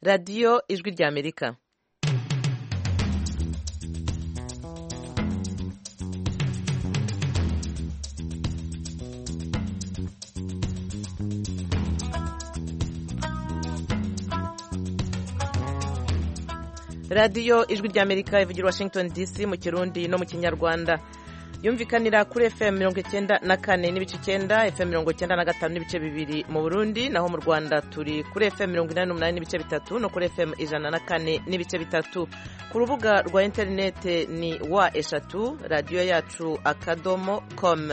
radiyo ijwi ry'amerika radiyo ijwi ry'amerika ivugira washington dc mu kirundi no mu kinyarwanda yumvikanira kuri fm mirongo icyenda na kane n'ibice icyenda fm mirongo icyenda na gatanu n'ibice bibiri mu burundi naho mu rwanda turi kuri fm mirongo inani n'umunani n'ibice bitatu no kuri fm ijana na kane n'ibice bitatu ku rubuga rwa interinete ni wa eshatu radiyo yacu akadomo com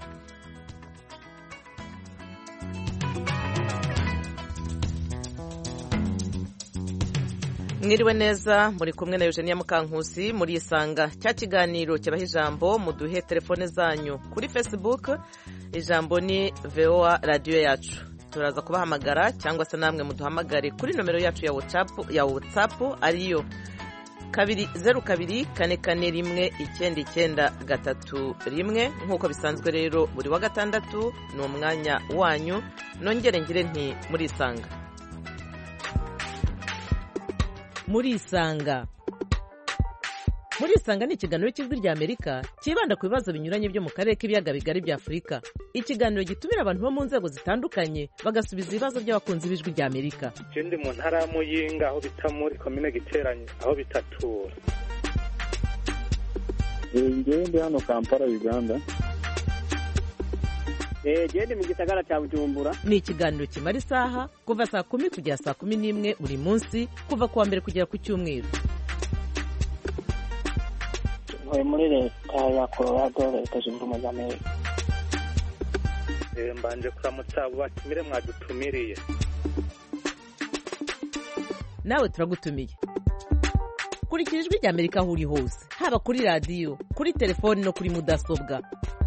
mwiriwe neza muri kumwe na eugenia mukankusi muri isanga cya kiganiro kibaha ijambo muduhe telefone zanyu kuri facebook ijambo ni voa radiyo yacu turaza kubahamagara cyangwa se namwe muduhamagare kuri nomero yacu ya whatsapp ariyo kabiri zeru kabiri kane kane rimwe icyenda icyenda gatatu rimwe nk'uko bisanzwe rero buri wa gatandatu ni umwanya wanyu nongere ngire nti muri isanga muri isanga muri isanga ni ikiganiro cy'ijwi rya amerika cyibanda ku bibazo binyuranye byo mu karere k'ibiyaga bigari bya afurika ikiganiro gitumira abantu bo mu nzego zitandukanye bagasubiza ibibazo by'abakunzi b'ijwi rya amerika icyo ndi mu ntara ya muyinga aho bita muri komine giteranye aho bitatura ngewe ndi hano kampala uganda genda mu gisagara cya bujumbura ni ikiganiro kimara isaha kuva saa kumi kugera saa kumi n'imwe buri munsi kuva ku wa mbere kugera ku cyumweru ntuye muri leta ya colorado leta zunze ubumwe za amerika mbanje kuramutsa abo batumire mwadutumiriye nawe turagutumiye kurikira ijwi rya amerika aho uri hose haba kuri radiyo kuri telefoni no kuri mudasobwa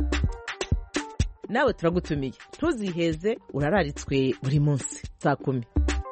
nawe turagutumiye ntuziheze urararitswe buri munsi saa kumi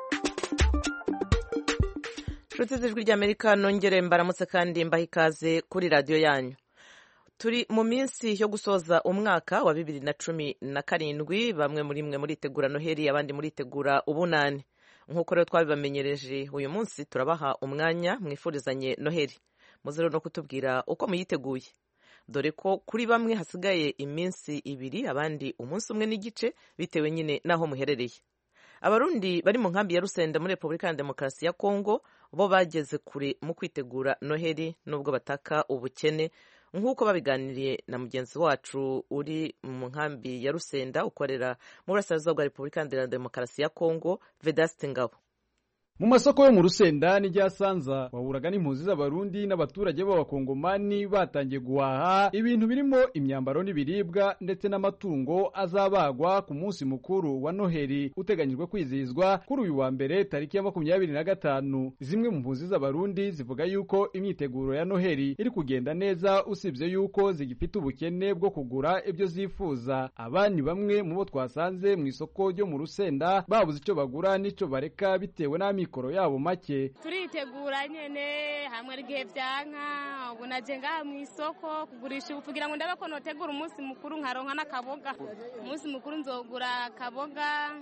inshuti z'ijwi ry'amerika nongere mbaramutse kandi mbaha ikaze kuri radiyo yanyu turi mu minsi yo gusoza umwaka wa bibiri na cumi na karindwi bamwe muri mwe muritegura noheli abandi muritegura ubunani nk'uko rero twabibamenyereje uyu munsi turabaha umwanya mwifurizanye noheli muze rero no kutubwira uko muyiteguye dore ko kuri bamwe hasigaye iminsi ibiri abandi umunsi umwe n'igice bitewe nyine n'aho muherereye abarundi bari mu nkambi ya rusenda muri repubulika ya demokarasi ya kongo bo bageze kure mu kwitegura noheli nubwo bataka ubukene nk'uko babiganiriye na mugenzi wacu uri mu nkambi ya rusenda ukorera mu burasirazuba bwa repubulika ya demokarasi ya kongo vedaste ngabo mu masoko yo mu rusenda n'ijyasanza wahuraga n'impunzi z'abarundi n'abaturage b'abakongomani batangiye guhaha ibintu birimo imyambaro n'ibiribwa ndetse n'amatungo azabagwa ku munsi mukuru wa noheli uteganyijwe kwizihizwa kuri uyu wa mbere tariki ya makumyabiri na gatanu zimwe mu mpunzi z'abarundi zivuga yuko imyiteguro ya noheli iri kugenda neza usibye yuko zigifite ubukene bwo kugura ibyo zifuza abandi bamwe mu bo twasanze mu isoko ryo mu rusenda babuze icyo bagura n'icyo bareka bitewe n'amikoro amikoro yabo make turitegura nyene hamwe igihe vyanka ubu naje ngaha mu isoko kugurisha ubu kugira ngo ndabe ko notegura umunsi mukuru nkaronka n'akaboga umunsi mukuru nzogura akaboga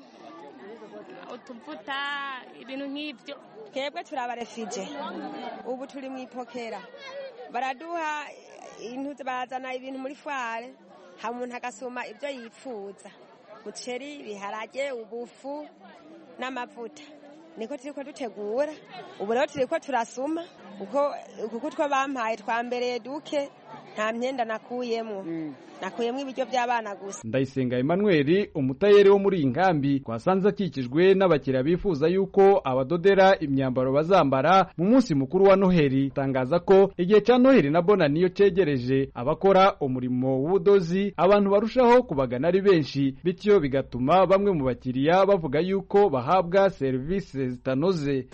utuvuta ibintu nk'ivyo twebwe turi abarefije ubu turi mu ipokera baraduha barazana ibintu muri fware ha umuntu agasoma ibyo yifuza muceri ibiharage ubufu n'amavuta niko turiko dutegura ubu rero turiko turasuma kuko two bampaye twambereye duke nta myenda nakuyemwo nakuyemwo ibiryo by'abana gusa ndayisenga Emmanuel umutayeri wo muri iyi nkambi twasanze akikijwe n'abakiriya bifuza yuko abadodera imyambaro bazambara mu munsi mukuru wa noheli tangaza ko igihe cya noheli na bona niyo cegereje abakora umurimo w'ubudozi abantu barushaho kubagana ari benshi bityo bigatuma bamwe mu bakiriya bavuga yuko bahabwa serivisi zitanoze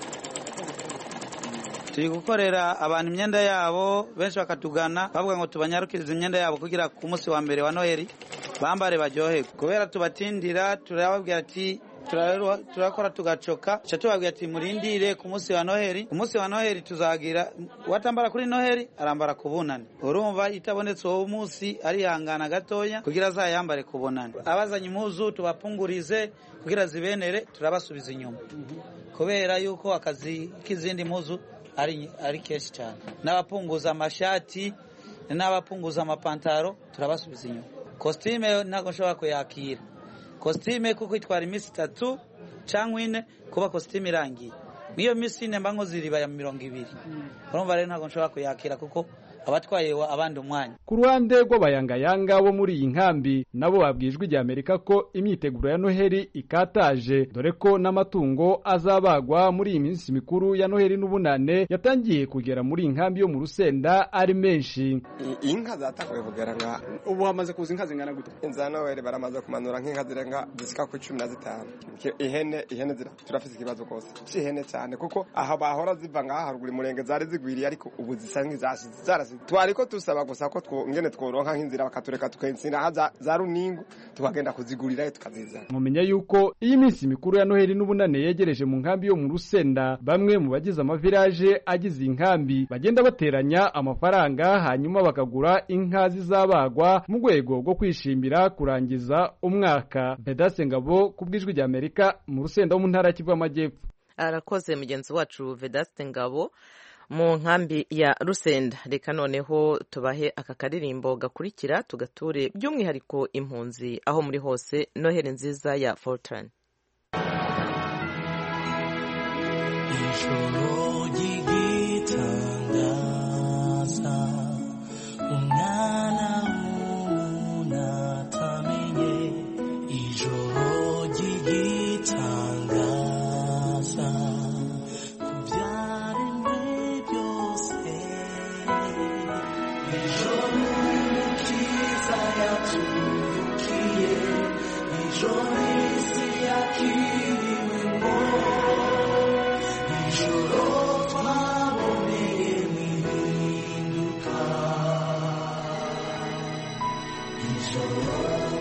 turi gukorera abantu imyenda yabo benshi bakatugana bavuga ngo tubanyarukirize imyenda yabo kugira ku munsi wa mbere wa noheli bambare baryoherwe kubera tubatindira turababwira ati turaruha- turakora tugacoka ca tubabwira ati murindire ku munsi wa noheri ku munsi wa noheri tuzagira uwatambara kuri noheri arambara ku bunani urumva itabonetse uwo munsi arihangana gatoya kugira azayambare ku bunani abazanye impuzu tubapungurize kugira zibenere turabasubiza inyuma kubera yuko akazi k'izindi mpuzu ari, ari kenshi cyane n'abapunguza amashati n'abapunguza amapantaro turabasubiza inyuma kositime ntabwo nshobora kuyakira kositime kuko itwara iminsi itatu cyangwa ine kuba kositime irangiye n'iyo minsi ine mba nkoze iriba ya mirongo ibiri urumva rero ntabwo nshobora kuyakira kuko abatwaye wa- abandi umwanya ku ruhande rw'abayangayanga bo muri iyi nkambi nabo babwijwe ijya amerika ko imyiteguro ya noheli ikataje dore ko n'amatungo azabagwa muri iyi minsi mikuru ya noheli n'ubunane yatangiye kugera muri iyi nkambi yo mu rusenda ari menshi inka zatanguye kugera nka ubu hamaze kuza inka zingana gute za noweli baramaze kumanura nk'inka zirenga zisika ku cumi na zitanu Ki- ihene ihene zira turafite ikibazo rwose c'ihene cyane kuko aha bahora ziva ngaha haruguru umurenge zari zigwiriye ariko ubu zisa nk'izashize zarasize twariko tusaba gusa ko two- ngene tworonka nk'inzira bakatureka tukensira za, za runingu tukagenda kuzigurirayo tukazizana mumenya yuko iyi minsi mikuru ya noheli n'ubunane yegereje mu nkambi yo mu rusenda bamwe mu bagize amavilaje agize iyi nkambi bagenda bateranya amafaranga hanyuma bakagura inka zizabagwa mu rwego rwo kwishimira kurangiza umwaka bedase ngabo ku bw'ijwi rya amerika mu rusenda wo mu ntara ya kivu y'amajyepfo arakoze mugenzi wacu vedaste ngabo mu nkambi ya rusenda reka noneho tubahe aka karirimbo gakurikira tugature by'umwihariko impunzi aho muri hose noheli nziza ya fortran ijoro ry'igitangaza umwana w'umuntu atamenye ijoro ry'igitangaza ku byaremwe byose ijoro umukiza yaturukiye ijoro isi yakiriwemo ijoro twaboneye mwihinduka ijoro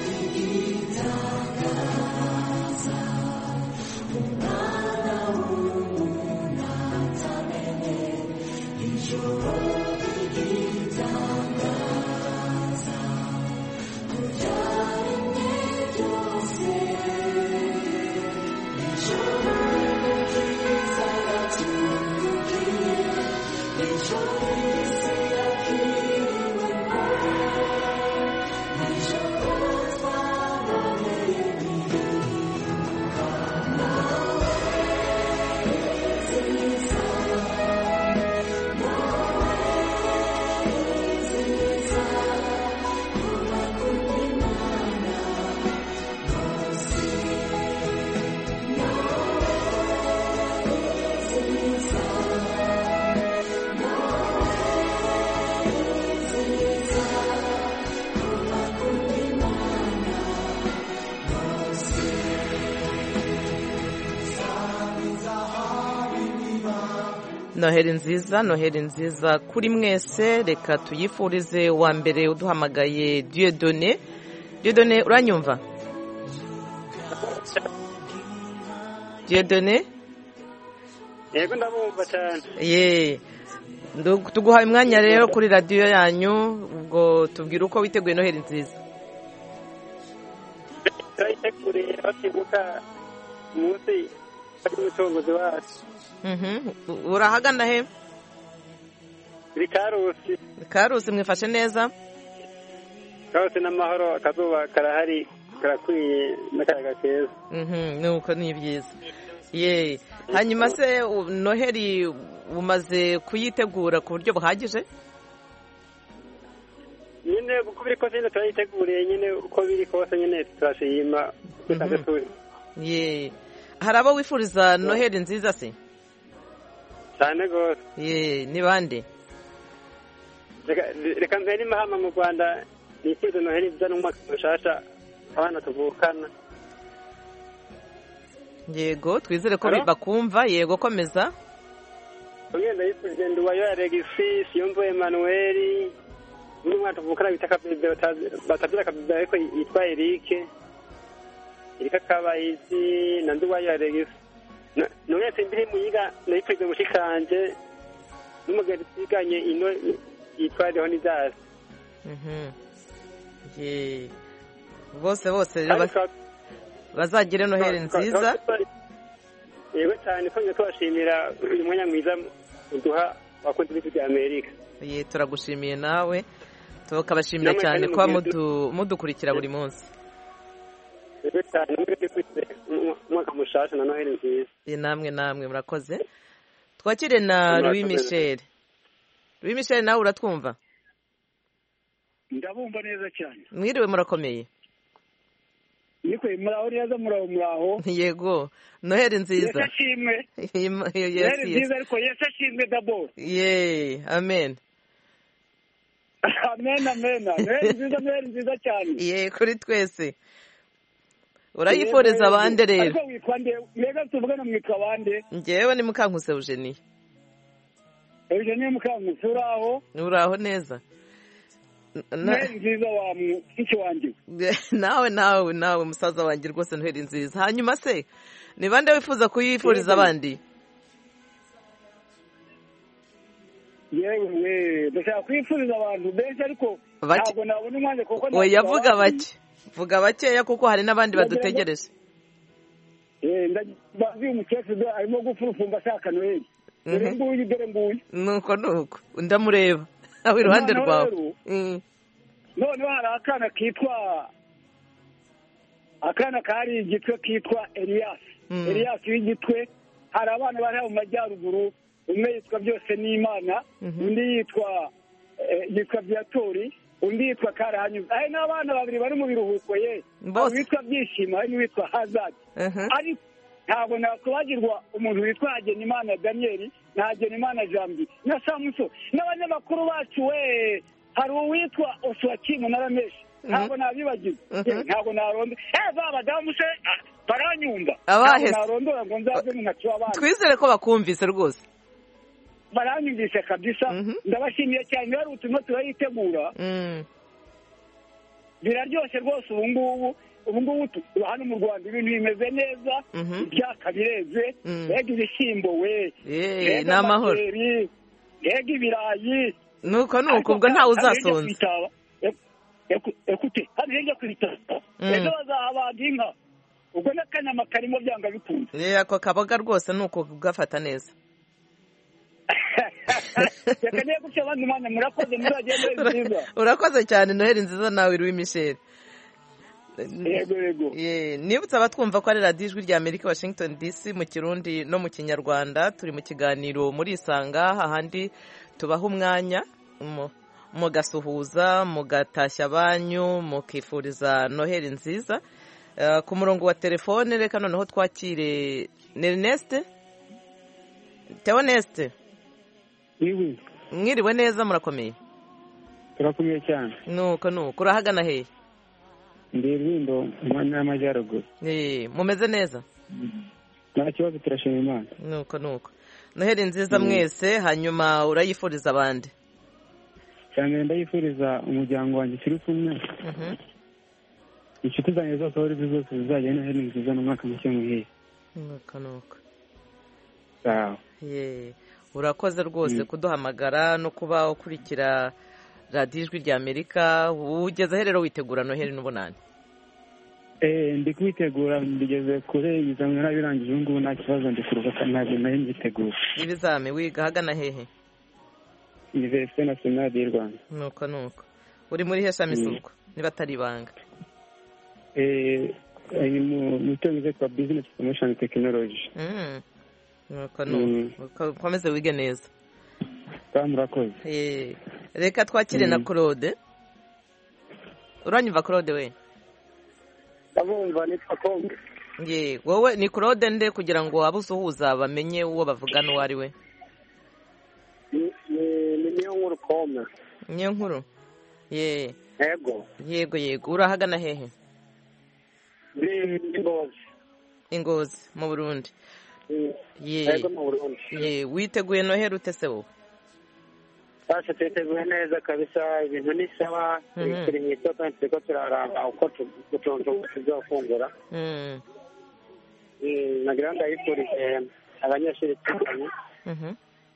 ry'igitangaza umwana w'umuntu atamenye ijoro ry'igitangaza kubyaremwe byose ijoro umukiza yaturukiye ijoro isi yakiriwemo ijoro twaboneye mwihinduka nawe nziza nawe nziza urakunda imana rwose nawe nziza nawe nziza urakunda imana rwose noheli nziza noheli nziza kuri mwese reka tuyifurize wa mbere uduhamagaye diyodone diyodone uranyumva diyodone yego ndabumva cyane ye ndu- tuguhaye umwanya rero kuri radiyo yanyu ubwo tubwire uko witeguye noheli nziza turayiteguriye batibuka umunsi w'umucunguzi wacu Mhm. urahagana he iri karusi karusi mwifashe neza karusi n'amahoro akazuba karahari karakwiye n'akayaga keza Mhm, nuko ni byiza ye hanyuma se u- noheli umaze kuyitegura ku buryo buhagije nyine uko biri kose nyine turayiteguriye nyine uko biri kose nyine turashima dusanzwe turi ye hari abo wifuriza noheli nziza se cyane rwose ye ni bande Reka- reka mpere imahama mu rwanda nifurize noheli nziza n'umwaka mushasha abana tuvukana yego twizere ko Hello? bakumva yego komeza umwe ndayifurije nduwayo ya regisi siyumvo emanuweli undi mwana tuvukana bita kabebe batazi- batagira kabebe ariko yitwa erike irika kabayizi na nduwayo alegisi nonese mbiri muyiga nayipfuze mushikanje n'umugabo twiganye ino yitwa leonidas Mhm. Ye. bose bose rero bas- bazagire noheli nziza yego cyane twongeye tubashimira uyu mwanya mwiza muduha abakunzi b'ijwi rya amerika ye turagushimiye nawe tukabashimira Namwe cyane kandi kuba mugire mudu- mudukurikira buri munsi yego cyane mwese twese umwaka mushasha na noheli nziza Ye, namwe namwe murakoze twakire na Murakoze. louis michel louis michel nawe uratwumva ndabumva neza cyane mwiriwe murakomeye nikwe muraho neza muraho muraho yego noheli yesu nziza ashimwe Im- yes, noheli yes. nziza ariko yesu ashimwe daboro ye amen amen amen noheli nziza noheli nziza cyane ye kuri twese urayifuriza abandi rero ariko witwa nde mbega tuvugana mwitwa bande ngewe ni mukankuse eugenie eugenie mukankusi uraho uraho neza Na- noheli nziza wa mushiki wanjye nawe nawe nawe musaza wanjye rwose noheli nziza hanyuma se ni bande wifuza kuyifuriza abandi yewe we ndashaka kwifuriza abantu benshi ariko Bake. ntabwo nabona umwanya kuko oya ntabwo vuga abandi- bake vuga bakeya kuko hari n'abandi Ndagira ngo- badutegereje Eh, ndabazi uyu mukecuru arimo gufurufumba ashaka noheli dore Mhm. nguyu dore nguyu nuko nuko ndamureba aho iruhande Noneho rwawe rero, Mm. noneho hari akana kitwa akana kari igitwe kitwa eliyasi Mm. eliyasi w'igitwe hari abana bari mu majyaruguru umwe yitwa byose n'imana Mhm. undi yitwa eh, yitwa viyatori undi yitwa karahanyuze hari n'abana babiri bari mu biruhuko ye Bose. hari uwitwa byishimo hari n'uwitwa hazadi Mhm. ariko ntabwo nakwibagirwa umuntu witwa hagenimana daniyeli na hagenimana jambi na samuso n'abanyamakuru bacu we hari uwitwa oswakimu na rameshi ntabwo nabibagiwe Yewe, ntabwo naronda eh ba badamu se ah, baranyumva Abahe se? ntabwo narondora ngo nzaze mu ntoki w'abana twizere ko bakumvise rwose baranyumvise kabisa ndabashimiye cyane rero ubutumwa turayitegura Mm. biraryoshye rwose ubu ngubu ubu ngubu tu- hano mu rwanda ibintu bimeze neza Mhm. ibyaka bireze Mm. mbega ibishyimbo we Eh, mbega ni amahoro. amajeri, mbega ibirayi nuko nuko ubwo ntawe uzasonza ekute hano hirya ku bitaro Mm. ejo bazahabaga inka ubwo n'akanyama karimo byanga bikunze Eh, ako kaboga rwose ni uko gafata neza reka niyo gutya abandi mwanya murakoze muzagende nziza urakoze cyane noheli nziza nawe louis michel yego yego Ye, nibutse abatwumva ko ari radiyo ijwi rya amerika washington dc mu kirundi no mu kinyarwanda turi mu kiganiro muri isanga hahandi tubaha umwanya mu- mugasuhuza mugatashya abanyu mukifuriza noheli nziza Eh, ku murongo wa telefone reka noneho twakire nerineste teoneste mwiriwe neza murakomeye turakomeye cyane nuko nuko urahagana hehe ndi rulindo mu ntara y'amajyaruguru Eh, mumeze neza nta kibazo turashima imana nuko nuko noheli nziza Mm. mwese hanyuma urayifuriza abandi cyane ndayifuriza umuryango wanjye turi kumwe Mhm. inshuti zanjye zose aho uri zose zizajya noheli nziza n'umwaka mushya muhire nuko nuko sawa Ye, urakoze rwose kuduhamagara no kuba ukurikira radiyo ijwi rya amerika ugeze aho rero witegura noheli n'ubunani Eh, ndi kwitegura mbigeze kure ibizamini narabirangije ubu ngubu nta kibazo ndi kuruhuka ntabwo nari mbitegura ibizami wiga ahagana hehe iniverisite nasiyonali y'u rwanda nuko nuko uri muri he shami Mm. suko niba atari ibanga Eh, ari mu mu cyongereza twa bizinesi promotion tekinoloji Mm. nuko Mm. nuko Uko- ukomeze wige neza kandi murakoze Eh, reka twakire na Mm. claude uranyumva claude we ndabumva nitwa kongo ye wowe ni claude nde kugira ngo abo usuhuza bamenye uwo bavugana uwo ari we Ni- ni- ni niyo nkuru kome niyo nkuru ye yego yego yego urahagana hehe ni ni ngozi ingozi mu burundi ye yego mu burundi ye witeguye noheri ute se wowe basha twiteguye neza kabisa ibintu ni sawa Mhm. turi mu isoko turiko turaraba uko tu- utuntu tuzofungura Mm. Mm, nagira ngo ndayifurije abanyeshuri twiganye Mhm.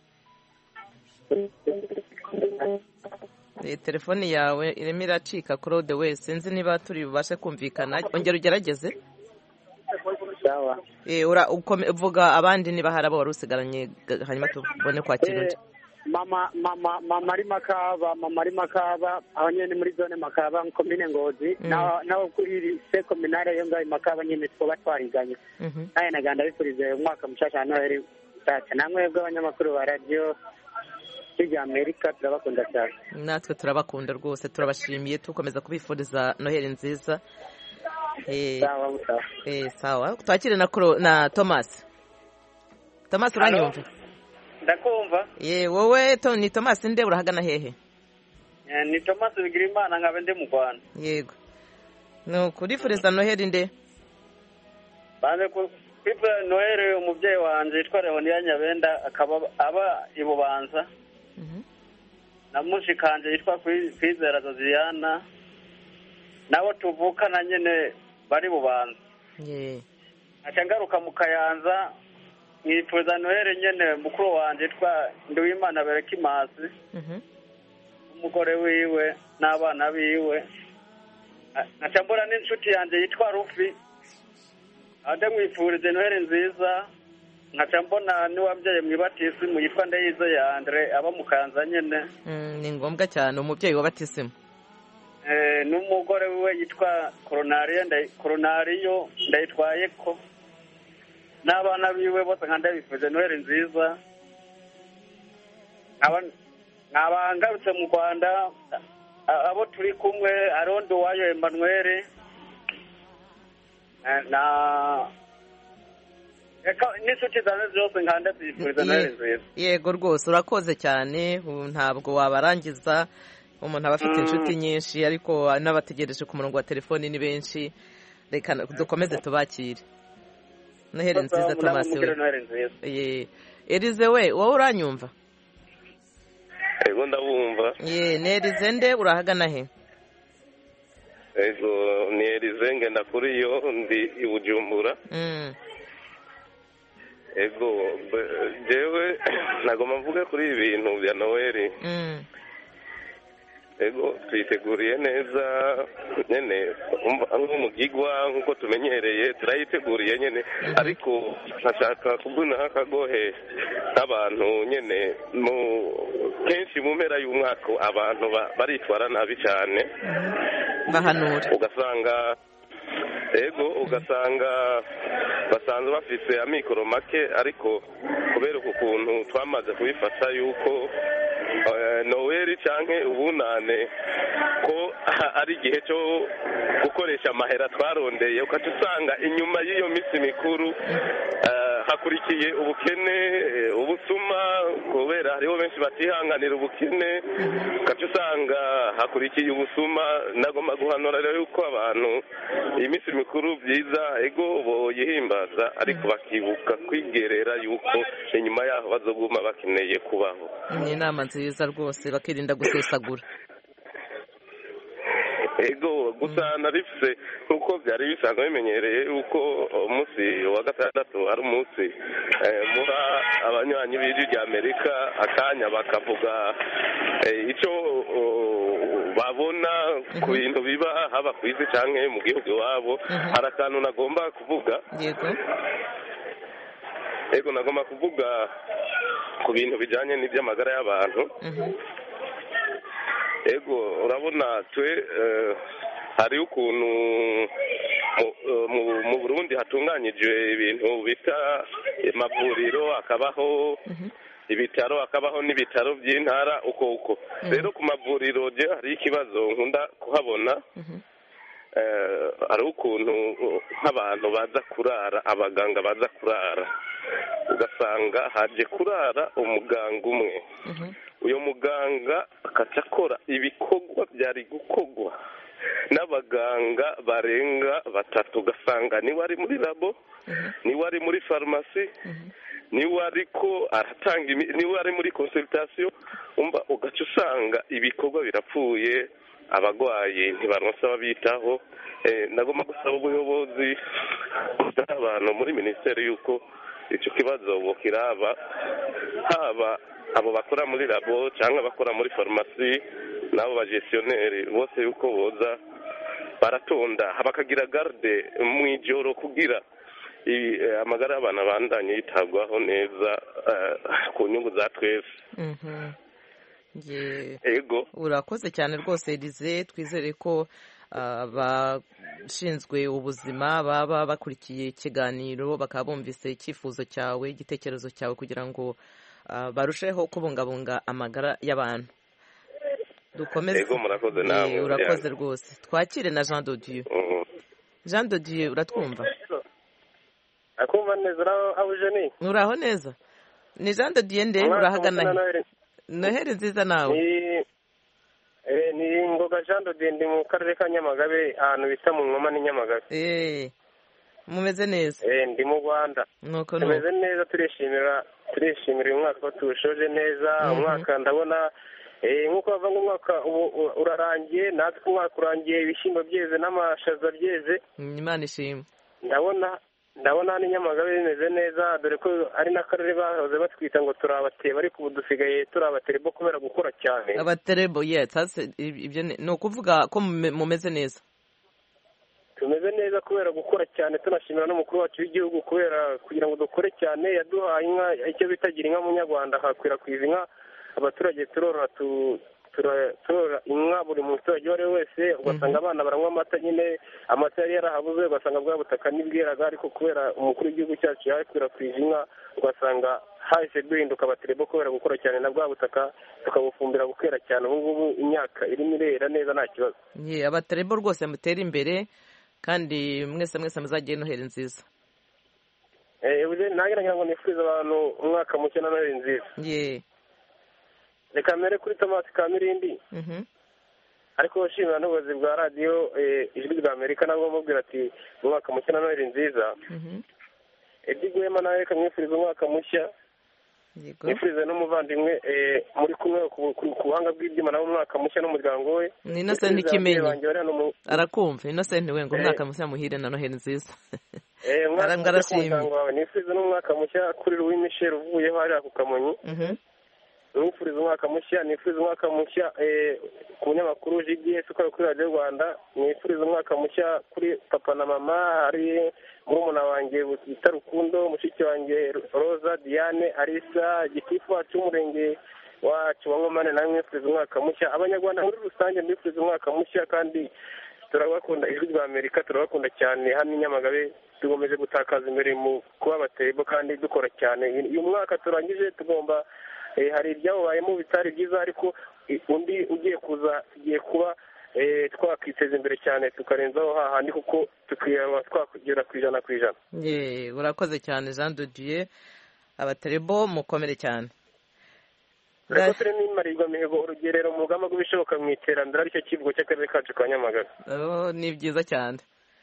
Eh, telefoni yawe irimo iracika claude we sinzi niba turi bubashe kumvikana ongera ugerageze sawa Eh, ura- ukome- uvuga abandi niba hari abo wari usigaranye ga- hanyuma tubone kwakira undi Eh, mama mama mama ari makaba mama ari makaba aho nyene ni muri zone makaba komine ngozi Mm. naho naho kuri se kominare yo ngaho i makaba nyene twoba twariganye Mhm. naye naganda bifurize umwaka mushasha wa noheli nshyashya namwe bw'abanyamakuru ba radiyo hirya amerika turabakunda cyane natwe turabakunda rwose turabashimiye tukomeza kubifuriza noheli nziza Eh, sawa sawa eh, sawa twakire na Cro- na thomas thomas uranyumva ndakumva ye wowe to ni thomas nde urahagana hehe Eh, ni thomas bigirimana nkabe ndi mu rwanda yego ni ukurifuriza noheli nde banze ku- kwipfura noheli umubyeyi wanjye yitwa leoniya nyabenda akaba aba i bubanza na mushikanje yitwa Kwi- kwizera zoziyana nabo tuvukana nyine bari bubanza ye aca ngaruka mu kayanza mwipfuza noheli nyine mukuru wanjye yitwa nduwimana berekimasi Mhm. umugore wiwe n'abana biwe A- aca mbona n'inshuti yanjye yitwa rufi ade mwifurize noheli nziza nkaca mbona n'uwabyaye mu ibatisimu yitwa ndeyize ya andre aba mu kanza nyene Mm, ni ngombwa cyane umubyeyi wa batisimu Eh, n'umugore wiwe yitwa koronariyo Nday- koronariyo ndayitwaye ko n'abana biwe bose nka ndabifuje noheli nziza Nkaba- nkaba ngarutse mu rwanda a- abo turi kumwe hariho nduwayo emanuweli Eh, na Eka, n'inshuti zanjye zose nka ndazifuriza noheli nziza yego rwose urakoze cyane ubu ntabwo wabarangiza umuntu aba afite Mm. inshuti nyinshi ariko n'abategereje ku murongo wa telefoni ni benshi reka dukomeze tubakire noheli nziza Namwe thomas mugire we noheli nziza ye erize we wowe uranyumva ego ndabumva ye ni erize nde urahagana he ego ni erize ngenda kuri yo ndi i bujumbura Mm, ego be- jewe nagomba mvuge kuri ibi bintu bya noweli mm, ego twiteguriye neza nyene umva nk'umugigwa nk'uko tumenyereye turayiteguriye nyene ariko nkashaka kugunaho akagohe nk'abantu nyene mu kenshi mu mpera y'umwaka abantu ba- baritwara nabi cyane bahanura ugasanga ego ugasanga basanzwe bafise amikoro make ariko kubera uku kuntu twamaze kubifata yuko eh, noweli canke ubunane ko ari igihe cyo gukoresha amahera twarondeye ukaca usanga inyuma y'iyo minsi mikuru eh, hakurikiye ubukene eh, ubusuma kubera hariho benshi batihanganira ubukene ukaca usanga hakurikiye ubusuma nagomba guhanura rero yuko abantu iyi minsi mikuru byiza ego boyihimbaza ariko bakibuka kwigerera yuko inyuma yaho bazoguma bakeneye kubaho ni inama nziza rwose bakirinda gusesagura ego gusa narifise nk'uko byari bisanzwe bimenyereye yuko umunsi wa gatandatu ari umunsi eh, muha abanywanyi b'ijwi rya amerika akanya bakavuga eh, icyo oh, babona ku bintu biba haba ku isi cyangwa mu gihugu iwabo hari akantu nagomba kuvuga yego ego nagomba kuvuga ku bintu bijyanye n'iby'amagara y'abantu Mhm. ego urabona twe eh, hari ukuntu mu- eh, mu- mu burundi hatunganyijwe ibintu bita amavuriro hakabaho ibitaro hakabaho n'ibitaro by'intara uko uko rero ku mavuriro je hari ikibazo nkunda kuhabona eh, hari ukuntu uh, nk'abantu baza kurara abaganga baza kurara ugasanga haje kurara umuganga umwe uyu muganga akaca akora ibikorwa byari gukorwa n'abaganga barenga batatu ugasanga niwe ari muri labo niwe ari muri farumasi niwe ariko aratanga imi- niwe ari muri consultation umva ugaca usanga ibikorwa birapfuye abagwayi ntibaronsa ababitaho Eh, nagomba gusaba ubuyobozi bw'abantu muri minisiteri y'uko icyo kibazo bukiraba haba abo bakora muri labo cyangwa abakora muri farumasi n'abo bagestioneri bose yuko boza baratonda bakagira garde mu ijoro kugira i- eh, amagara y'abantu abandanye yitabwaho neza eh, ku nyungu za twese Mhm. Ye- ego urakoze cyane rwose Elize twizere ko abashinzwe ubuzima baba bakurikiye ikiganiro bakaba bumvise icyifuzo cyawe igitekerezo cyawe kugira ngo ah, barusheho kubungabunga amagara y'abantu dukomeze ego murakoze Ye, namwe urakoze rwose twakire na jean de dieu jean de dieu uratwumva akumva neza uraho abuje ni uraho neza ni jean de dieu nde urahagana he noheri nziza nawe ni eh, ni ngoga jean de ndi mu karere ka nyamagabe ahantu bita mu nkoma ni nyamagabe Eh, mumeze neza Eh, ndi mu rwanda nuko tumeze nuko neza turishimira turishimira uyu mwaka ko tuwushoje neza Mhm. umwaka ndabona eh, nk'uko bava ngo umwaka ubu u- urarangiye natwe umwaka urangiye ibishyimbo byeze n'amashaza byeze imana ishimwe ndabona ndabona hano i nyamagabe bimeze neza dore ko ari n'akarere bahoze batwita ngo turabateba ariko ubu dusigaye turabaterebo kubera gukora cyane abaterebo yes hasi ibyo ni ni ukuvuga ko mume- mumeze neza tumeze neza kubera gukora cyane tunashimira n'umukuru wacu w'igihugu kubera kugira ngo dukore cyane yaduhaye inka icyo bitagira inka munyarwanda hakwirakwiza inka abaturage turorora tu- tura- turorora inka buri muturage uwo ari we wese ugasanga abana baranywa amata nyine amata yari yarahabuze ugasanga bwa butaka ntibweraga ariko kubera umukuru w'igihugu cyacu yakwirakwije inka ugasanga hahise duhinduka abaterebo kubera gukora cyane na bwa butaka tukabufumbira bukera cyane ubu ngubu imyaka irimo irera neza nta kibazo ye abaterebo rwose mutera imbere kandi mwese mwese muzagire noheri nziza Eh, ubuze nange nagira ngo nifurize abantu umwaka mushya na noheli nziza ye reka mbere kuri tomasi ka mirindi mhm ariko nshimira n'ubuyobozi bwa radiyo eh, ijwi rya amerika nabwo bamubwira ati umwaka mushya na noheli nziza mhm eddy guhema nawe reka mwifurize umwaka mushya yego mwifurize n'umuvandimwe eh, muri kumwe ku ku- ku buhanga bw'ibyuma nawe umwaka mushya n'umuryango we ni innocent Mwifurize ababyeyi ikimenyi banjye bari hano mu arakumva innocent we ngo Eh. umwaka mushya muhire na noheri nziza eh, umwaka Ara- mushya ku arashimye. muryango wawe nifurize n'umwaka mushya kuri Louis Michel uvuyeho hariya ku kamonyi mhm nifuriza umwaka mushya nifuriza umwaka mushya eh, ku munyamakuru GDS ukora kuri radiyo rwanda nifuriza umwaka mushya kuri papa na mama hari murumuna wanjye bita rukundo mushiki wanjye roza diane arisa gitifu wacu w'umurenge wacu wa nkomane nawe mwifuriza umwaka mushya abanyarwanda muri rusange mbifuriza umwaka mushya kandi turabakunda ijwi rya amerika turabakunda cyane hano i nyamagabe tugomeje gutakaza imbere mu kuba abatebo kandi dukora cyane uyu mwaka turangije tugomba eh, hari ibyawubayemo bitari byiza ariko eh, undi ugiye kuza tugiye kuba eh, twakwiteza imbere cyane tukarenzaho hahandi kuko tukaba twakugera ku ijana ku ijana ye urakoze cyane jean de dieu abaterebo mukomere cyane reka turimo imarirwa mihigo urugerero mu rugamba rw'ibishoboka mu iterambere aricyo kivugo cy'akarere kacu ka nyamagabe Oh, ni byiza cyane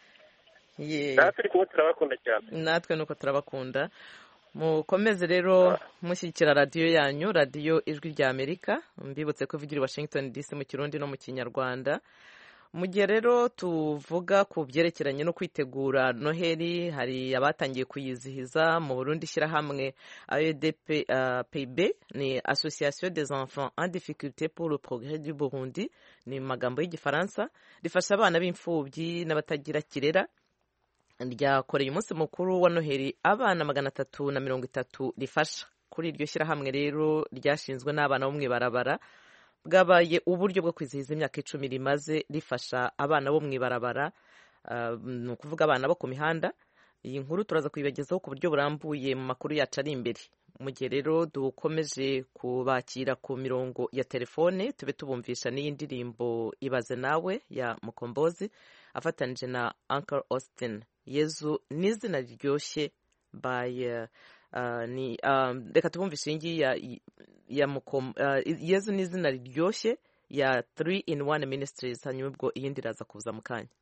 ye natwe turi kumwe turabakunda cyane natwe nuko turabakunda mukomeze rero mushyigikira radiyo yanyu radiyo ijwi rya amerika mbibutse ko ivugira i washington dc mu kirundi no mu kinyarwanda mu gihe rero tuvuga ku byerekeranye no kwitegura noheli hari abatangiye kuyizihiza mu burundi ishyirahamwe aedp uh, pib ni association des enfants en difficulté pour le progrès du burundi ni mu magambo y'igifaransa rifasha abana b'imfubyi n'abatagira kirera ryakoreye umunsi mukuru wa noheli abana magana atatu na mirongo itatu rifasha kuri iryo shyirahamwe rero ryashinzwe n'abana bo mu ibarabara bwabaye uburyo bwo kwizihiza imyaka icumi rimaze rifasha abana bo mu ibarabara ah, ni ukuvuga abana bo ku mihanda iyi nkuru turaza kuyibagezaho ku buryo burambuye mu makuru yacu ari imbere mu gihe rero dukomeje kubakira ku mirongo ya telefone tube tubumvisha n'iyi ndirimbo ibaze nawe ya mukombozi afatanije na Uncle Austin yezu ni izina riryoshye by uh, uh, ni um, reka tubumvishe iyi ngiyi ya, ya mukom uh, yezu ni izina riryoshye ya 3 in 1 ministries hanyuma ubwo iyindi iraza kuza mu kanya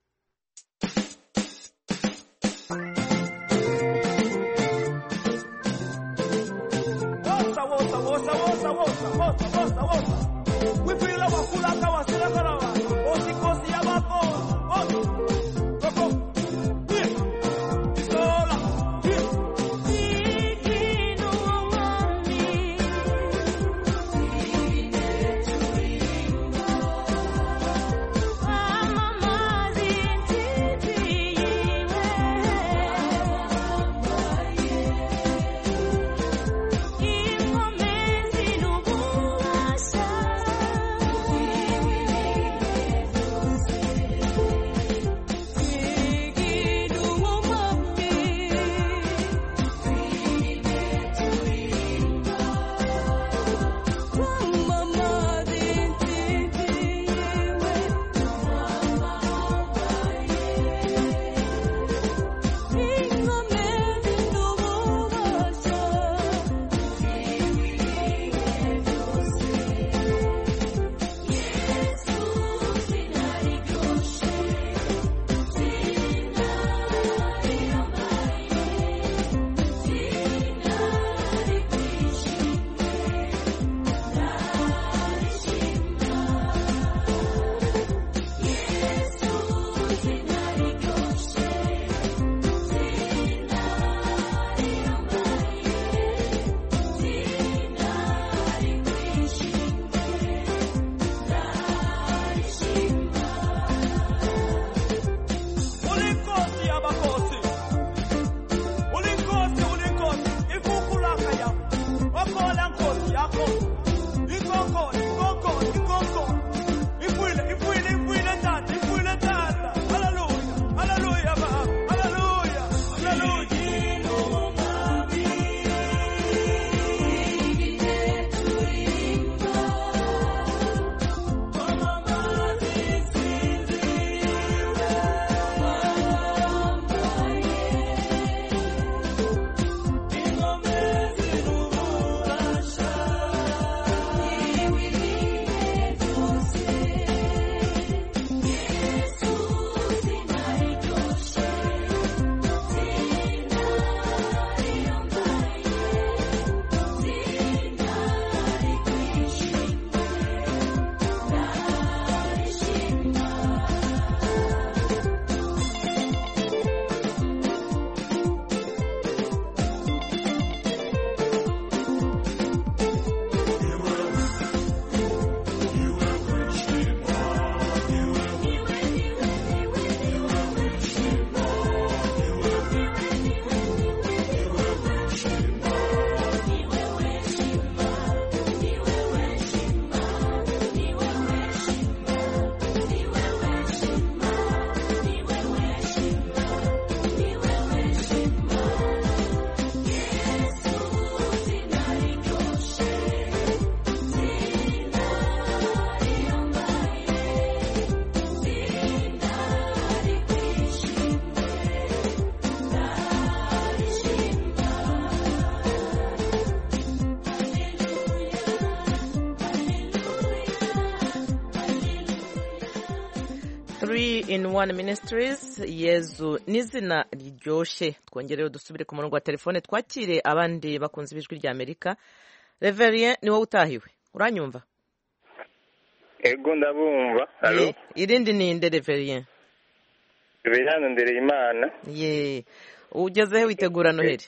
three in one ministries yezu n'izina riryoshye twongerewe dusubire ku murongo wa telefone twakire abandi bakunze ibijwi rya amerika reverien ni wowe utahiwe uranyumva ego ndabumva alo Ye, irindi ni inde reverien bihano ndere imana ye ugezehe witegura noheli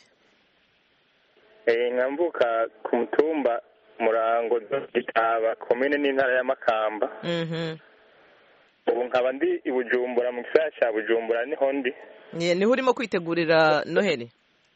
eh nkambuka ku mutumba murango gitaba komine n'intara ya makamba Mhm. ubu nkaba ndi i bujumbura mu gisagara cya bujumbura niho ndi Ye, niho urimo kwitegurira noheli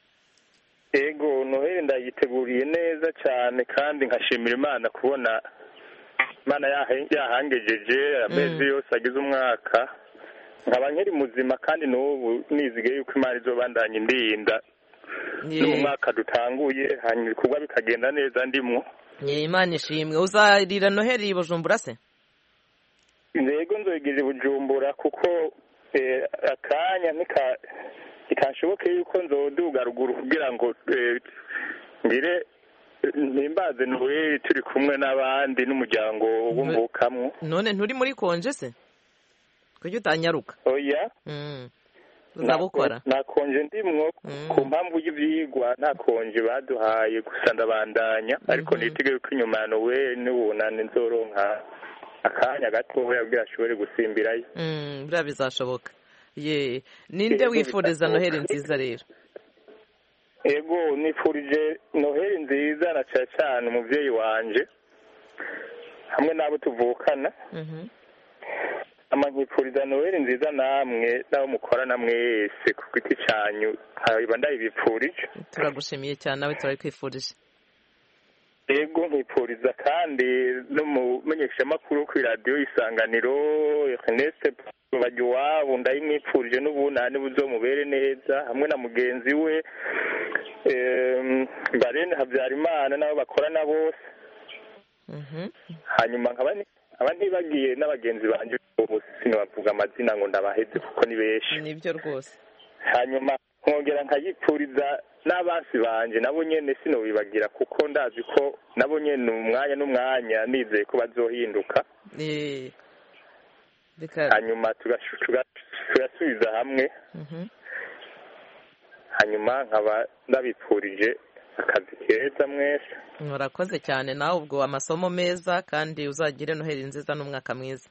ego noheli ndayiteguriye neza cyane kandi nkashimira imana kubona imana yahe- yahangejeje amezi yose agize umwaka nkaba nkiri muzima kandi n'ubu nizigiye yuko imana izobandanya indinda no mu mwaka dutanguye hanyuma ibikorwa bikagenda neza ndimwo Ye, imana ishimwe uzarira noheli i bujumbura se yego nzogera i bujumbura kuko eh, akanya ntika ntikashoboke yuko nzoduga ruguru kugira ngo eh, ngire mpimbaze noheli turi kumwe n'abandi n'umuryango w'umvukamwo none nturi muri konje se kuki utanyaruka oya Mm. uzabukora nakonje ndimwo ku mpamvu y'ivyigwa nta konje baduhaye gusa ndabandanya ariko nitegeye ko inyuma ya noheli n'ubunani nzoronka akanya gatoya kugira ashobore gusimbirayo Mm, buriya bizashoboka ye ninde Yego, wifuriza bizashoboka. noheli nziza rero ego nifurije noheli nziza na cyane cyane umubyeyi wanje hamwe n'abo tuvukana Mhm. ama nkifuriza noheli nziza namwe n'abo mukorana mwese ku giti cyanyu nkaba ndayibipfurije turagushimiye cyane nawe turabikwifurije ego nkifuriza kandi n'umumenyeshamakuru ku iradiyo isanganiro Ernest bajya iwabo ndayimwifurije n'ubunani buzomubere neza hamwe na mugenzi we em, barene habyarimana n'abo bakorana bose Mhm. hanyuma nkaba ni- nkaba ntibagiye n'abagenzi banjye ubu sinabavuga amazina ngo ndabaheze kuko ni benshi nibyo rwose hanyuma nkongera nkayipfuriza n'abansi banje nabo nyene sinobibagira kuko ndazi ko nabo nyene umwanya n'umwanya nizeye ko bazohinduka Eh, reka hanyuma tugashu- tuga- tugasubiza hamwe Mhm. hanyuma nkaba ndabipfurije akazi keza mwese murakoze cyane nawe ubwo amasomo meza kandi uzagire noheli nziza n'umwaka mwiza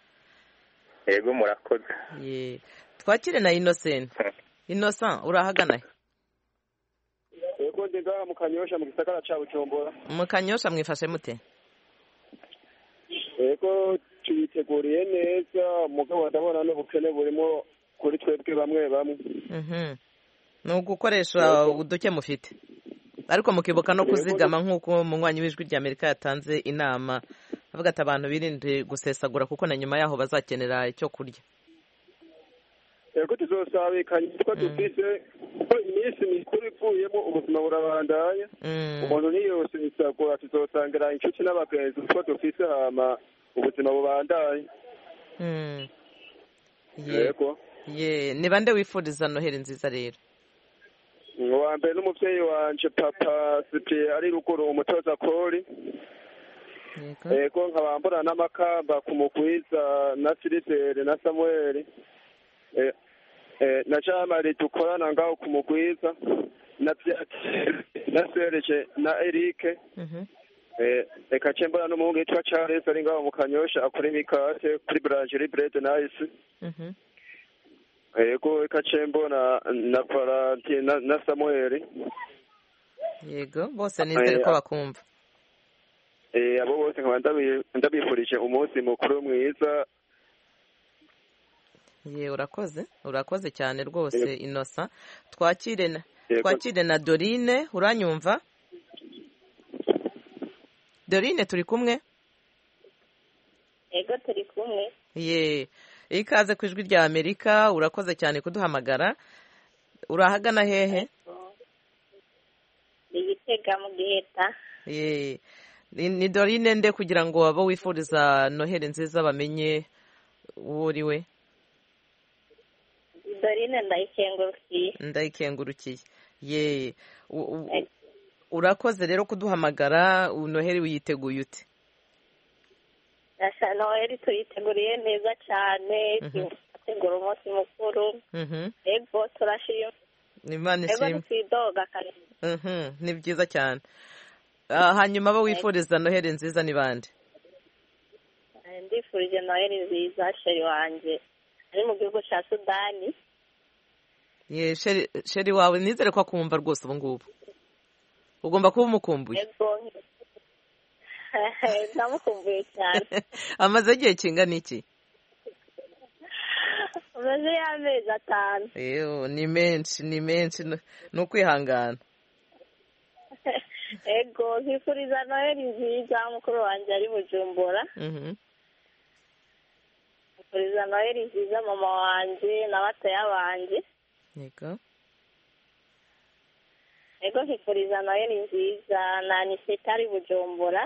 yego murakoze ye twakire na innocent innocent urahagana he? yego ndi ngaha mu kanyosha mu gisagara ca bujumbura mu kanyosha mwifashe mute yego tuyiteguriye neza mugabo ndabona n'ubukene burimo kuri twebwe bamwe bamwe Mhm. ni ugukoresha uduke mufite ariko mukibuka no kuzigama nk'uko umunywanyi w'ijwi rya amerika yatanze inama avuga ati abantu birinde gusesagura kuko na nyuma yaho bazakenera icyo kurya yego tuzosabikanye ko dufise ko iminsi mikuru ivuyemo ubuzima burabandanya Mm. umuntu ntiyosesagura tuzosangira inshuti n'abagenzi ko dufise hama ubuzima bubandanye Mm. Ye- yego ye ni bande wifuriza noheli nziza rero uwa mbere n'umuvyeyi wanje papa sipiye ari ruguru umutoza kori yego nkaba mbona n'amakamba ku mugwiza na filibere na samueli Eh, eh, na jamari dukorana ngaho ku mugwiza na Vyati- na serge na erike Eh, reka ce mbona n'umuhungu yitwa charles ari ngaho mu kanyosha akora imikate kuri boulangerie bread nice Mhm. yego reka ce mbona na valentine na, na samueli yego bose nizere ko Eh, bakumva Eh, abo bose nkaba ndabi- ndabifurije umunsi mukuru mwiza ye urakoze urakoze cyane rwose inosa twakire na Yego. twakire na dorine uranyumva dorine turi kumwe ego turi kumwe ye ikaze ku ijwi rya amerika urakoze cyane kuduhamagara urahagana hehe igitega mu giheta ye ni ni dorine nde kugira ngo abo wifuriza noheli nziza bamenye uwo uri we dorine ndayikengurukiye ndayikengurukiye ye u- u- urakoze rero kuduhamagara noheli wiyiteguye ute Asa noheli tuyiteguriye neza cyane Mhm. gutegura umunsi mukuru Mhm. ego turashima imana ego ishimwe ntitwidoga kare Mhm, ni byiza cyane Ah, hanyuma abo wifuriza noheli nziza ni bande Eh, ndifurije noheli nziza sheri wanjye ari mu gihugu cya sudani ye sheri sheri wawe nizere ko akumva rwose ubu ngubu ugomba kuba umukumbuye ego ndamukumbuye cyane amaze igihe kingana iki amaze y'amezi atanu Eyo, ni menshi ni menshi ni ni ukwihangana ego nkifuriza noheli nziza mukuru wanjye ari bujumbura Mhm. nkifuriza noheli nziza mama wanjye na batoya banjye yego ego nkifuriza noheli nziza na aniseta ari bujumbura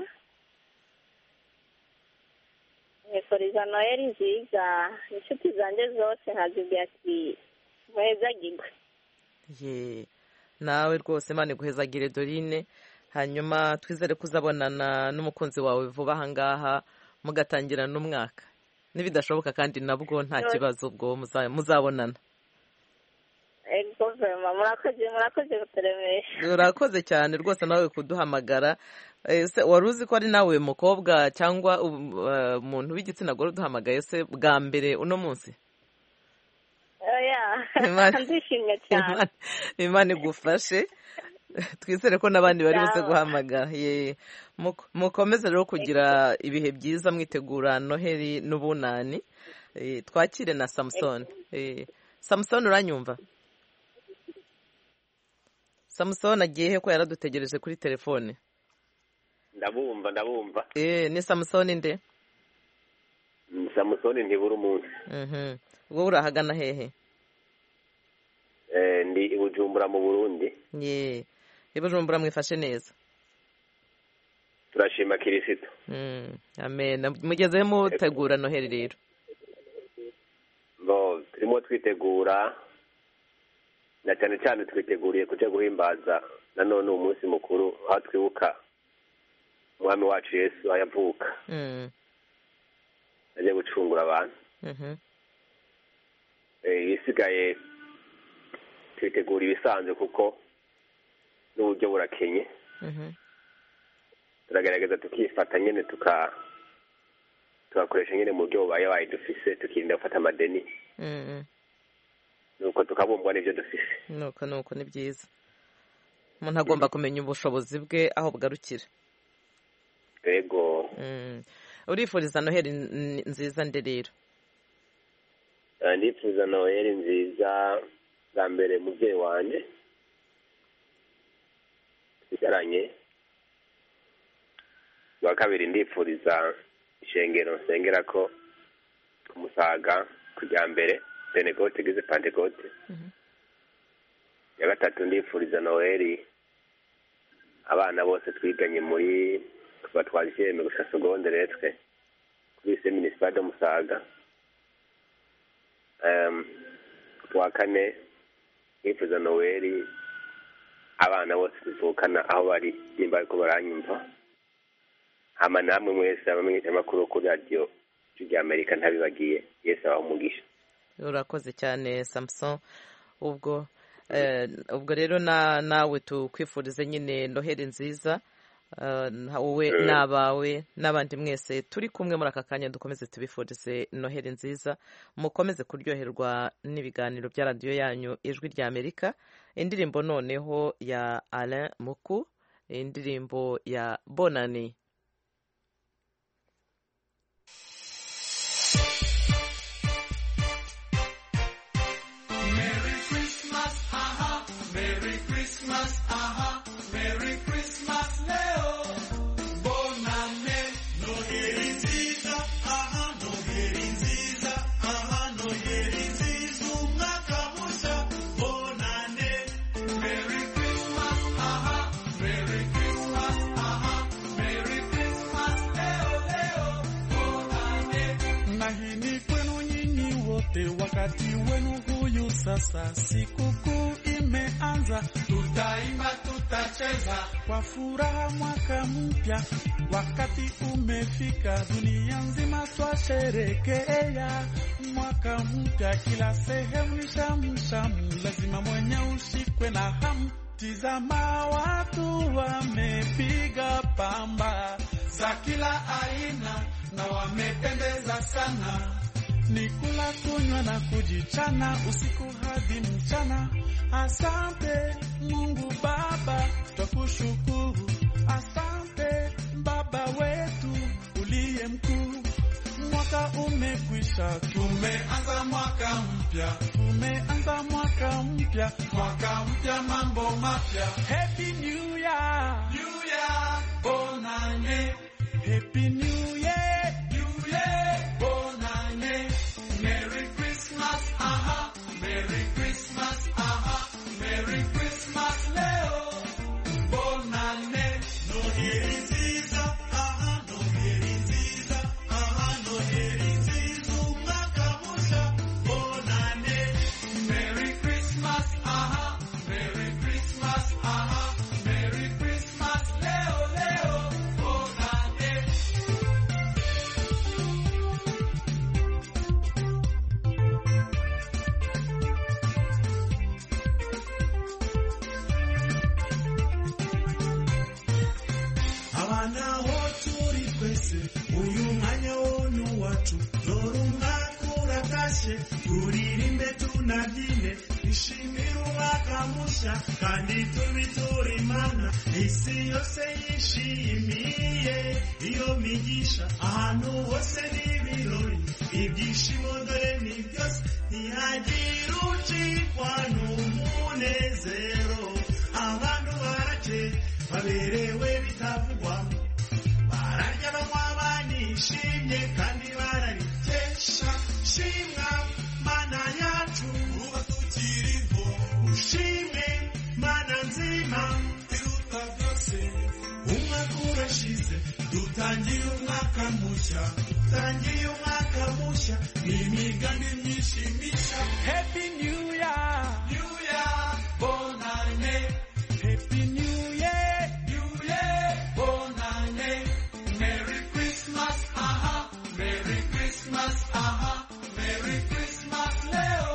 nkifuriza noheli nziza inshuti zanjye zose nkazibwira ati muhezagirwe ye nawe rwose imana iguhezagire dorine hanyuma twizere ko uzabonana n'umukunzi wawe vuba aha ngaha mugatangira n'umwaka nibidashoboka kandi nabwo nta kibazo ubwo muza- muzabonana ego vema murakoze murakoze kuturemesha urakoze cyane rwose nawe kuduhamagara Eh, se wari uzi ko ari nawe mukobwa cyangwa um, eh, umuntu w'igitsina gore uduhamagaye se bwa mbere uno munsi oya Imana- ndishimye cyane Imana- imana igufashe twizere ko n'abandi bari buze Sawa. guhamagara Ye. Muk- mukomeze rero kugira ibihe byiza mwitegura noheli n'ubunani Eh, twakire na samusoni Eh, samusoni uranyumva samusoni agiye he ko yaradutegereje kuri telefone ndabumva ndabumva Eh, ni samusoni nde Mm, samusoni ntibura umunsi Mhm. wowe urahagana hehe Eh, ndi i bujumbura mu burundi ye ibujumbura mwifashe neza turashima kirisito Mm, amen mugezeho mutegura noheli rero bo turimo twitegura na cyane cyane twiteguriye kuja guhimbaza nanone uwo munsi mukuru aho twibuka umwami wacu yesu aho yavuka Mm, agiye gucungura abantu mhm. Eh, ibisigaye twitegura ibisanzwe kuko n'uburyo burakenye Mhm. turagerageza tukifata nyine tuka tugakoresha nyine mu buryo bubaye waye dufise tukirinda gufata amadeni Mm, nuko tukabumbwa n'ibyo dufise nuko nuko ni byiza umuntu agomba kumenya ubushobozi bwe aho bugarukira yego Mm. urifuriza noheli n- nziza nde rero Eh, ndifuza noheli nziza bwa mbere mubyeyi wanjye twicaranye bwa kabiri ndifuriza ishengero nsengera ko ku musaga kujya mbere penekote igize pantekote ya gatatu ndifuriza noheli abana bose twiganye muri kuva twazisheme gusa segondere twe kuri se minisipade musaga um, wa kane nifuza noweli abana bose tuvukana aho bari nimba ariko baranyumva hama namwe mwese abamenyeshamakuru kuri radiyo rya amerika ntabibagiye yesu abaha umugisha urakoze cyane samuson ubwo eh, ubwo rero na nawe tukwifurize nyine noheli nziza eh, na- wowe Mm. n'abawe n'abandi mwese turi kumwe muri aka kanya dukomeze tubifurize noheli nziza mukomeze kuryoherwa n'ibiganiro bya radiyo yanyu ijwi rya amerika indirimbo noneho ya alain muku indirimbo ya bonani Merry Christmas, aha, Merry Christmas, aha, Merry Christmas leo. Bonane, Noheri nziza, aha, Noheri nziza, aha, Noheri nziza, umwaka mushya. Bonane, Merry Christmas, aha, Merry Christmas, aha, Merry Christmas leo, leo. Bonane. na hii ni kwenu nyinyi wote, wakati wenu huyu sasa, sikukuu imeanza, Tutaimba, tutaimba. tutacheza kwa furaha mwaka mpya, wakati umefika, dunia nzima twasherekea mwaka mpya, kila sehemu ni shamu shamu, lazima mwenye ushikwe na hamu. Tizama watu wamepiga pamba za kila aina na wamependeza sana ni kula kunywa na kujichana usiku hadi mchana. Asante Mungu Baba, twakushukuru. Asante Baba wetu uliye mkuu. Mwaka umekwisha, tumeanza mwaka mpya, tumeanza mwaka mpya, mwaka mpya, mambo mapya. Happy New Year, New Year, bonane. Happy New Year, New Year, bonane. Merry Christmas, aha, Merry Christmas, aha, Merry Christmas leo, bonane. Noheri nziza, aha, noheri nziza, aha, noheri nziza, umwaka musha, bonane. Merry Christmas, aha, Merry Christmas, aha, Merry Christmas leo, leo, bonane. abana aho turi twese uyu mwanya wonu wacu dore umwaka uratashye turirimbe tunabyine twishimire umwaka mushya kandi tubiture imana isi yose yishimiye iyo migisha ahantu hose n'ibirori ibyishimo dore ni byose ntihagire ucikwa n'umunezero abantu barake baberewe bitavugwa bararya banywa banishimye kandi bararikesha shimwa mana yacu uba tukiriho ushime mana nzima iruta byose umwaka urashize dutangiye umwaka mushya dutangiye umwaka mushya n'imigambi myinshi mishya happy new year new year bonane happy new year new year bonane merry christmas aha merry christmas aha merry christmas leo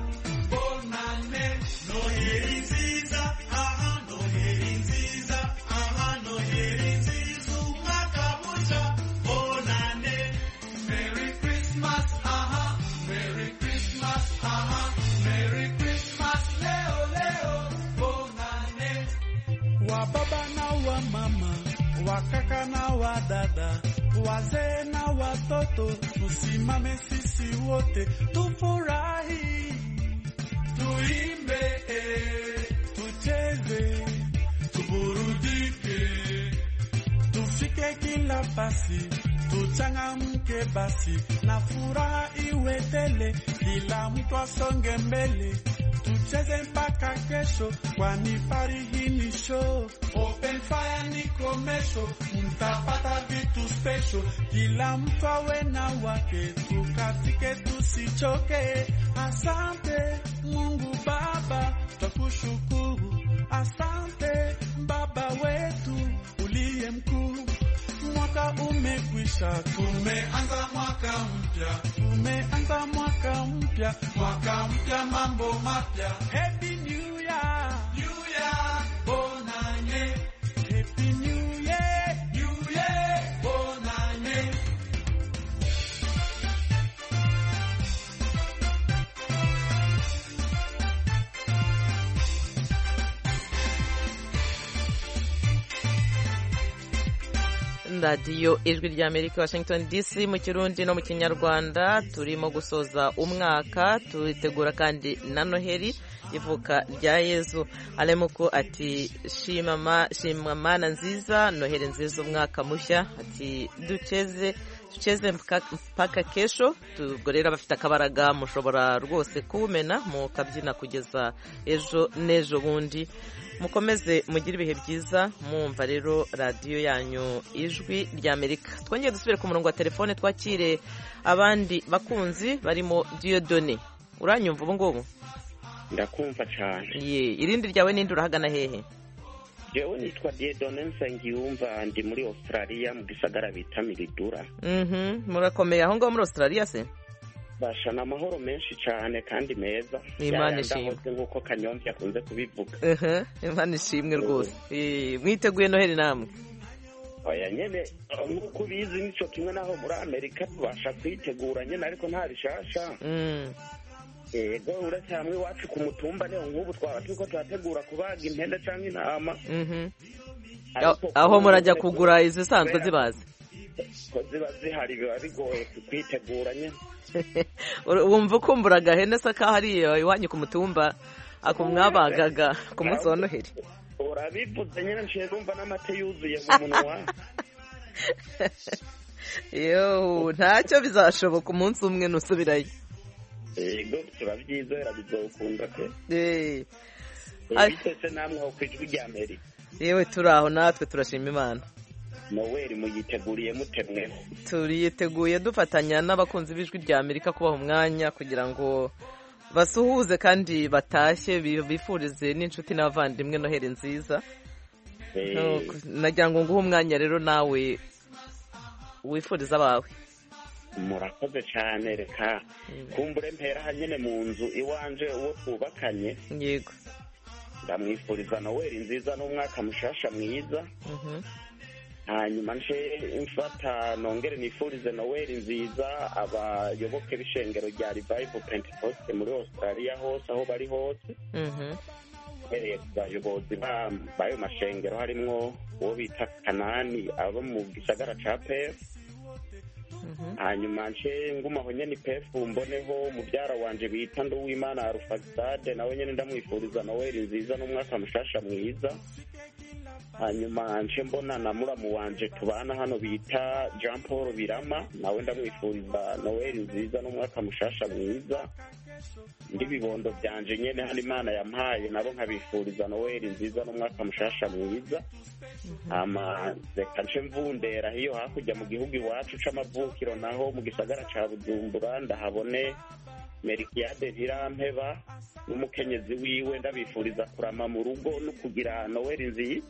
bonane noheri nziza aha noheri nziza aha noheri nziza umwaka mushya bonane merry christmas aha merry christmas aha merry christmas leo leo bonane wa baba na wa mama wa kaka na wa dada wazee na watoto tusimame sisi wote tufurahi tuimbe eh, tucheze tuburudike tufike kila basi tuchangamke basi na furaha iwe tele kila mtu asonge mbele tucheze mpaka kesho kwani farihi ni show open fire ni komesho mtapata vitu special kila mtu awe na wake tukatike tusichoke asante mungu baba twakushukuru asante baba wetu uliye mkuu mwaka umekwisha tumeanza mwaka mpya tumeanza mwaka mpya mwaka mpya mambo mapya happy new year new year bonane happy new year new year bonane radiyo ijwi rya amerika washington dc mu kirundi no mu kinyarwanda turimo gusoza umwaka turitegura kandi na noheli ivuka rya yezu aremuko ati shima mana nziza noheli nziza umwaka mushya ati duceze duceze mpaka kesho ubwo rero abafite akabaraga mushobora rwose kuwumena mukabyina kugeza ejo n'ejo bundi mukomeze mugire ibihe byiza mwumva rero radiyo yanyu ijwi ry'amerika twongeye dusubire ku murongo wa telefone twakire abandi bakunzi barimo diyodone uranyumva ubu ngubu ndakumva cyane ye irindi ryawe n'indi urahagana hehe jewe nitwa diedone nsengiyumva ndi muri australia mu gisagara bita miridura Mhm, murakomeye aho ngaho muri australia se bashana amahoro menshi cyane kandi meza Imana Yayandi ishimwe. ahoze nk'uko kanyomvya akunze kubivuga Ehe, imana ishimwe rwose Eh, mwiteguye noheli namwe oya nyene eh, nk'uko ubizi nico kimwe naho muri amerika tubasha kwitegura nyene ariko nta bishasha Mm. yego uretse hamwe iwacu ku mutumba niho nk'ubu twaba turiko turategura kubaga impene canke intama Mhm. Ariko aho kubera murajya ko- kugura izisanzwe kubera zibaze ko ziba zihari biba bigoye kwitegura nyene wumva ukumbura agahene se kahariye iwanyu ku mutumba ako mwabagaga ku munsi wa noheli urabivuze nyene nciye numva n'amata yuzuye mu munwa yo ntacyo bizashoboka umunsi umwe nusubirayo yego turabyizera bizokunda pe Eh, Ay- bitese namwe aho kwijwi rya amerika yewe turi aho natwe turashima imana noweli muyiteguriye mutemweho turiteguye dufatanya n'abakunzi b'ijwi rya amerika kubaha umwanya kugira ngo basuhuze kandi batashye bi- bifurize n'inshuti n'abavandimwe noheli nziza Eh, Nuko, nagira ngo nguhe umwanya rero nawe wifuriza abawe murakoze cyane reka kumbure mpera aha nyene mu nzu iwanje uwo twubakanye yego ndamwifuriza noweli nziza n'umwaka mushasha mwiza Mhm. hanyuma nce mfata nongere nifurize noweli nziza abayoboke b'ishengero rya revival pentecost muri australia hose aho bari hose Mhm. uhereye ku bayobozi ba- b'ayo mashengero harimwo uwo bita kanani abo mu gisagara ca pefu hanyuma nce ngumaho nyene pefu mboneho mubyara wanje bita nduwimana arufagistade nawe nyene ndamwifuriza noweli nziza n'umwaka mushasha mwiza hanyuma nce mbona na muramu wanje tubana hano bita jean paul birama nawe ndamwifuriza noweli nziza n'umwaka mushasha mwiza ndi bibondo byanje nyene hano imana yampaye nabo nkabifuriza noweli nziza n'umwaka mushasha mwiza hama reka nce mvundera hiyo hakurya mu gihugu iwacu c'amavukiro naho mu gisagara ca bujumbura ndahabone merikiyade ntirampeba n'umukenyezi wiwe ndabifuriza kurama mu rugo no kugira noweli nziza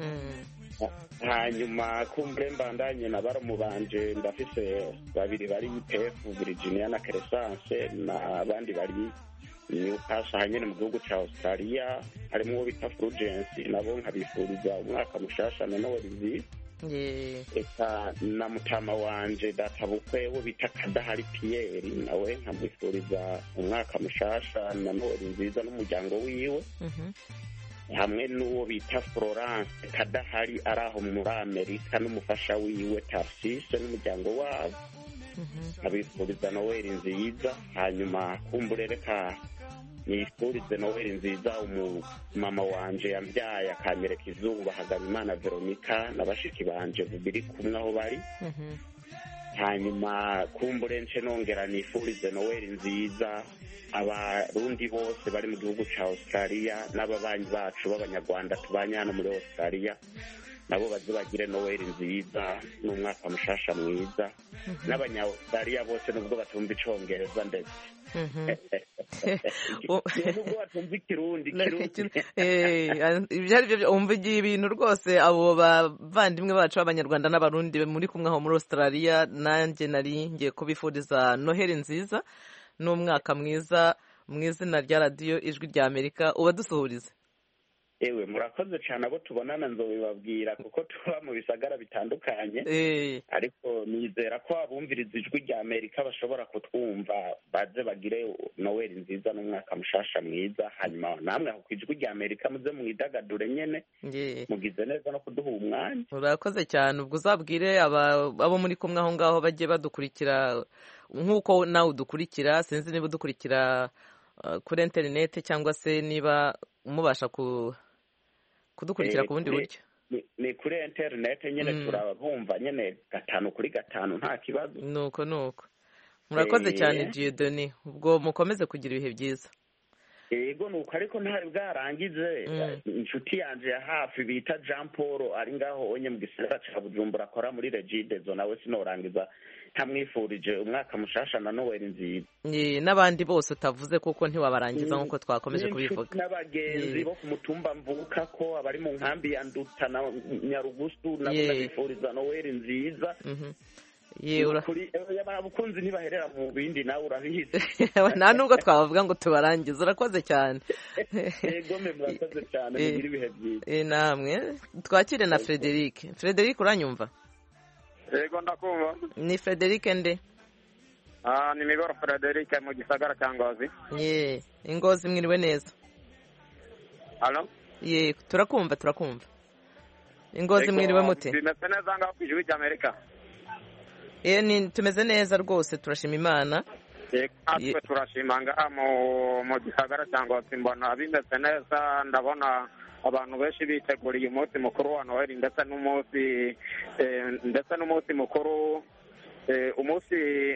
hanyuma kumbure mbandanye na baramu banje ndafise babiri bari pefu virginia na crescence n'abandi bari newcastle hanyene mu gihugu ca australia harimo uwo bita fulgence nabo nkabifuriza umwaka mushasha na noweli nziza Ye- eka na mutama wanje databukwe wo bita kadahari piyeri nawe nkamwifuriza umwaka mushasha na noweli nziza n'umuryango wiwe Mhm. hamwe n'uwo bita florence kadahari ari aho muri amerika n'umufasha wiwe tarsise n'umuryango wabo nkabifuriza noweli nziza hanyuma kumbure reka nifurize noweli nziza umumama wanje yambyaye akanyereka izuba hagabimana veronika na bashiki banje biri kumwe aho bari Mhm. hanyuma kumbure nce nongera nifurize noweli nziza abarundi bose bari mu gihugu ca australia n'ababanyi bacu b'abanyarwanda tubanye hano muri australia nabo baze bagire noweli nziza n'umwaka mushasha mwiza n'abanya-australia bose nubwo batumva icongereza ndetse Mhm. nubwo batumva ikirundi kirundi Eh, ibyo ari byo byo- wumva igihe ibintu rwose abo bavandimwe bacu b'abanyarwanda n'abarundi muri kumwe aho muri australia nanjye nari ngiye kubifuriza noheli nziza n'umwaka mwiza mu izina rya radiyo ijwi rya amerika ubadusuhurize ewe murakoze cyane abo tubonana nzobibabwira kuko tuba mu bisagara bitandukanye Eh, ariko nizera ko abumviriza ijwi rya amerika bashobora kutwumva baze bagire noweli nziza n'umwaka mushasha mwiza hanyuma namwe aho ku ijwi rya amerika muze mwidagadure nyene ye. mugize neza no kuduha umwanya urakoze cyane ubwo uzabwire aba- abo muri kumwe aho ngaho bajye badukurikira nk'uko nawe udukurikira sinzi niba udukurikira uh, kuri interineti cyangwa se niba mubasha ku kudukurikira Eh, ku bundi kuri- buryo ni- ni kuri interinete nyene Mm. turabumva nyene gatanu kuri gatanu nta kibazo nuko nuko murakoze Eh. cyane Dieudonne ubwo mukomeze kugira ibihe byiza yego ni uko ariko ntari bwarangize inshuti yanje ya hafi bita jean paul ari ngaho onye mu gisagara ca bujumbura akora muri regidezo nawe sinorangiza ntamwifurije umwaka mushasha na noweli nziza Ye, n'abandi bose utavuze kuko ntiwabarangiza nk'uko twakomeje N'inshuti kubivuga n'abagenzi Ye. bo ku mutumba mvuka ko abari mu nkambi ya nduta na nyarugusu nabo Ye. ndabifuriza noweli nziza Mhm. Ye, ura- Kuri- eh, abakunzi ntibaherera mu bindi nawe urabizi nta nubwo twabavuga ngo tubarangize urakoze cyane yego mwe murakoze cyane Eh. mugire ibihe byiza Eh, namwe twakire na frederic frederic uranyumva yego ndakumva ni frederic nde Ah, ni migoro frederic mu gisagara cya ngozi ye ingozi mwiriwe neza halo ye turakumva turakumva ingozi Yego, mwiriwe mute bimeze neza ngaho ku ijwi ry'amerika Eh, ni tumeze neza rwose turashima imana yego natwe turashima ngaha mu mu gisagara cya ngozi mbona bimeze neza ndabona abantu benshi biteguriye umunsi mukuru wa noheli ndetse n'umunsi eh, ndetse n'umunsi mukuru eh, umunsi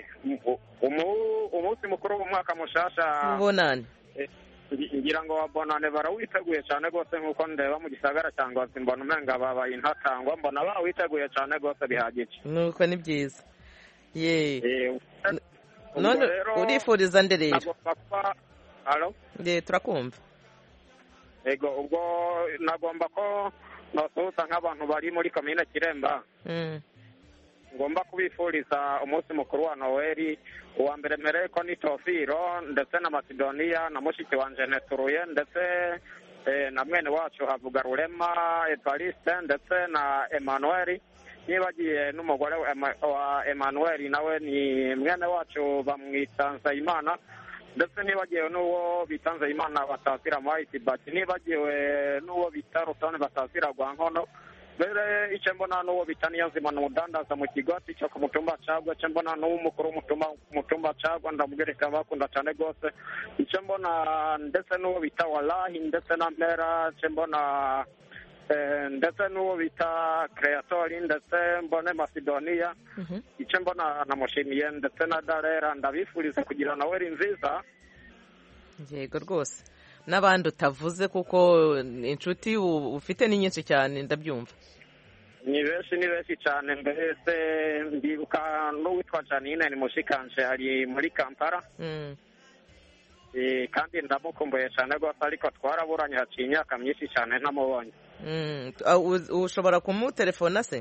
umu- umunsi mukuru w'umwaka mushasha ubonane Eh, ngi- ngira ngo bonane barawiteguye cyane rwose nk'uko ndeba mu gisagara cya ngozi mbona umenga babaye intatangwa mbona bawiteguye cyane rwose bihagije nuko ni byiza ye ubwo none rero urifuriza nde rero nagomba kuba halo ye turakumva yego ubwo nagomba ko nasuhuza nk'abantu bari muri komine kiremba Mm. ngomba kubifuriza umunsi mukuru wa noweli uwa mbere mpereye ko ni tofiro ndetse na masidoniya na mushiki wanje neturuye ndetse eh, na mwene wacu havuga rurema evariste ndetse na emanueli nibagiye n'umugore wa Ema- wa emanueli nawe ni mwene wacu bamwita nsayimana ndetse nibagiwe n'uwo bita nzeyimana batasira muhayiti bati nibagiwe n'uwo bita rutoni batasira rwa nkono mbere icyo mbona n'uwo bita niyo nzima ni umudandaza mu kigwati cyo ku mutumba cagwa icyo mbona n'uw'umukuru w'umutumba ku mutumba cagwa ndamubwireka bakunda cyane rwose icyo mbona ndetse n'uwo bita walahi ndetse na mpera icyo mbona eh, ndetse n'uwo bita kreatori ndetse mbone masidoniya icyo mbona namushimiye ndetse na darera ndabifuriza kugira naweri nziza yego rwose n'abandi utavuze kuko inshuti u- ufite ni nyinshi cyane ndabyumva ni benshi ni benshi cyane mbese ndibuka n'uwitwa janine ni mushikanje ari muri kampala Mm. Eh, kandi ndamukumbuye cyane rwose ariko twaraburanye haciye imyaka myinshi cyane ntamubonye Mm. Ah, u- ushobora kumutelefona se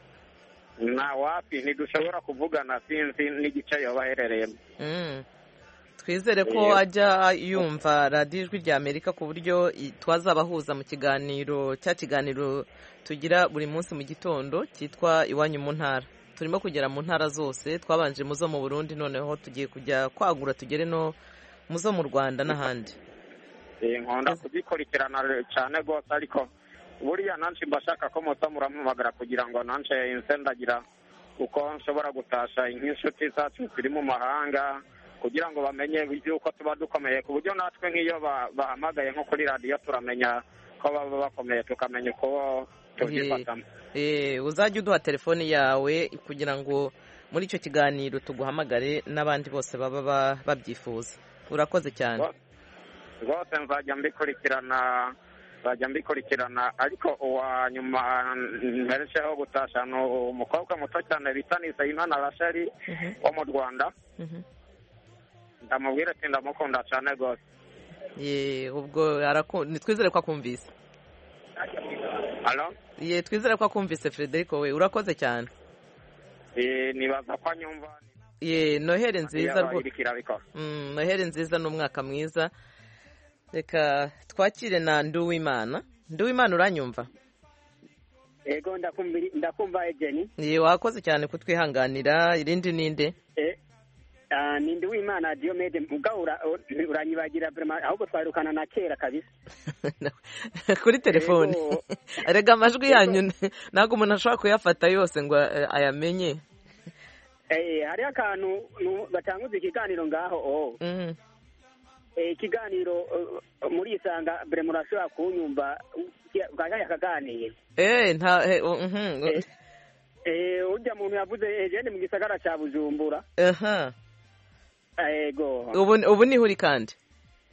na wapi ntidushobora kuvugana sinzi n'igice yoba aherereyemo Mm. twizere ko Eh. ajya yumva radiyo ijwi rya amerika ku buryo i- twazabahuza mu kiganiro cya kiganiro tugira buri munsi mu gitondo cyitwa iwanyu mu ntara turimo kugera mu ntara zose twabanje mu zo mu burundi noneho tugiye kujya kwagura tugere no mu zo mu rwanda n'ahandi Eh, nkunda kugikurikirana cyane rwose ariko buriya nanshi mba shaka ko muza murampamagara kugira ngo nanshi nse ndagira uko nshobora gutasha nk'inshuti zacu ziri mu mahanga kugira ngo bamenye yuko tuba dukomeye ku buryo natwe nk'iyo ba- bahamagaye nko kuri radiyo turamenya ko baba bakomeye tukamenya uko tubyifatamo Eh, uzajya uduha telefone yawe kugira ngo muri icyo kiganiro tuguhamagare n'abandi bose baba ba- babyifuza urakoze cyane rwose nzajya mbikurikirana nzajya mbikurikirana ariko uwa nyuma mperekeho gutasha ni umukobwa muto cyane bita nisayimana rasheli wo mu rwanda Mhm. ndamubwira ati ndamukunda cyane rwose ye ubwo araku- ni twizere ko akumvise halo ye twizere ko akumvise frederico we urakoze cyane Eh, nibaza ko anyumva ye noheri nziza yaba rwo- iriko irabikora Mm, noheri nziza n'umwaka mwiza reka twakire na nduwimana nduwimana uranyumva ego ndakumva- ndakumva ejeni ye wakoze cyane kutwihanganira irindi ninde Eh, ah, ni ndi w'imana diomede mugabo ura- uranyibagira vraiment ahubwo twarukana na kera kabisa kuri telefone Yego. rega amajwi yanyu ntabwo umuntu ashobora kuyafata yose ngo eh, ayamenye Eh, hariho akantu nu- batanguza ikiganiro ngaho oh. Mhm. Eh, ikiganiro eh, muri isanga bure murashobora kunyumva bwajya akaganira Eh, nta eh, oh, mhm. Eh, urya muntu yavuze ejeni mu gisagara ca bujumbura aha ego ubu ubu niho uri kandi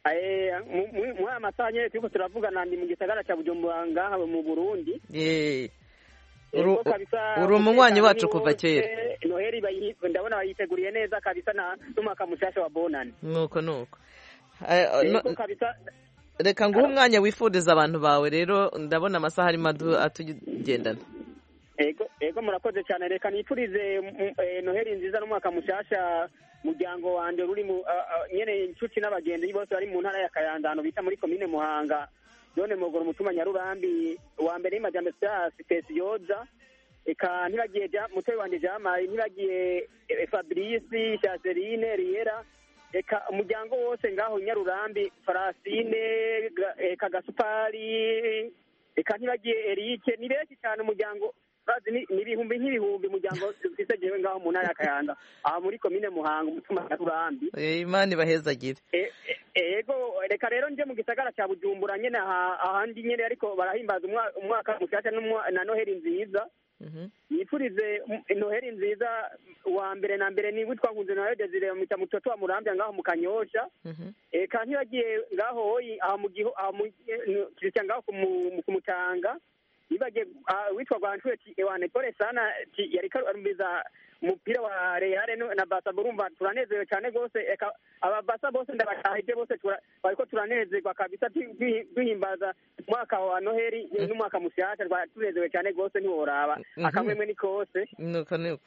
Eh, mu- mu- muri aya masaha nyene turiko turavugana ndi mu gisagara ca bujumbura ngaha mu burundi Ye. Ego Uru- kabisa, uri umunywanyi umutekano wacu ni kuva wose. kera noheli bayi- ndabona bayiteguriye neza kabisa na n'umwaka mushasha wa bonani nuko nuko Eh, no- Ego kabisa reka nguhe umwanya wifuriza abantu bawe rero ndabona amasaha arimo adu- atugendana ego ego murakoze cyane reka nifurize mm, eh, noheli nziza n'umwaka mushasha muryango wanje ruri mu ah, ah, nyene inshuti n'abagenzi bose bari mu ntara ya kayandano bita muri komine muhanga none mogoro mutuma nyarurambi wa mbere y'amajambo siasi pesiyoza eka ntibagiye ja mutoyi wanje jamayi ntibagiye eh, fabrice chaseline riera eka umuryango wose ngaho i nyarurambi farasine Ga- eka gasupari eka ntibagiye erike ni benshi cyane umuryango bazi ni ni ibihumbi nk'ibihumbi umuryango ufise jewe ngaho mu ntara ya kayanda aha muri komine muhanga umutuma nyarurambi Eh, imana ibahezagire E- e- ego reka rero nje mu gisagara cya bujumbura nyene aha- ahandi nyene ariko barahimbaza umwa- umwaka mushasha n'umwa- na noheli nziza yifurize m- noheli nziza wa mbere na mbere ni witwa nkunze nawe desire mita mutoto wa murambya ngaho mu kanyosha eka ntibagiye ngaho hoyi aha mu giho aha mu kirya ngaho ku mu- ku mutanga nibagiye ah, witwa rwanshure ti ewane pole sana ti yariko arumbiza umupira wa Real no- na Barca burumva turanezerewe cyane gose eka aba Barca bose ndabashahije bose tura- bariko turanezerwa kabisa tu- duhi- duhimbaza umwaka wa Noheli n'umwaka mushasha twari tunezerewe cyane gose ntiworaba Mhm. akamwemwe ni kose nuko nuko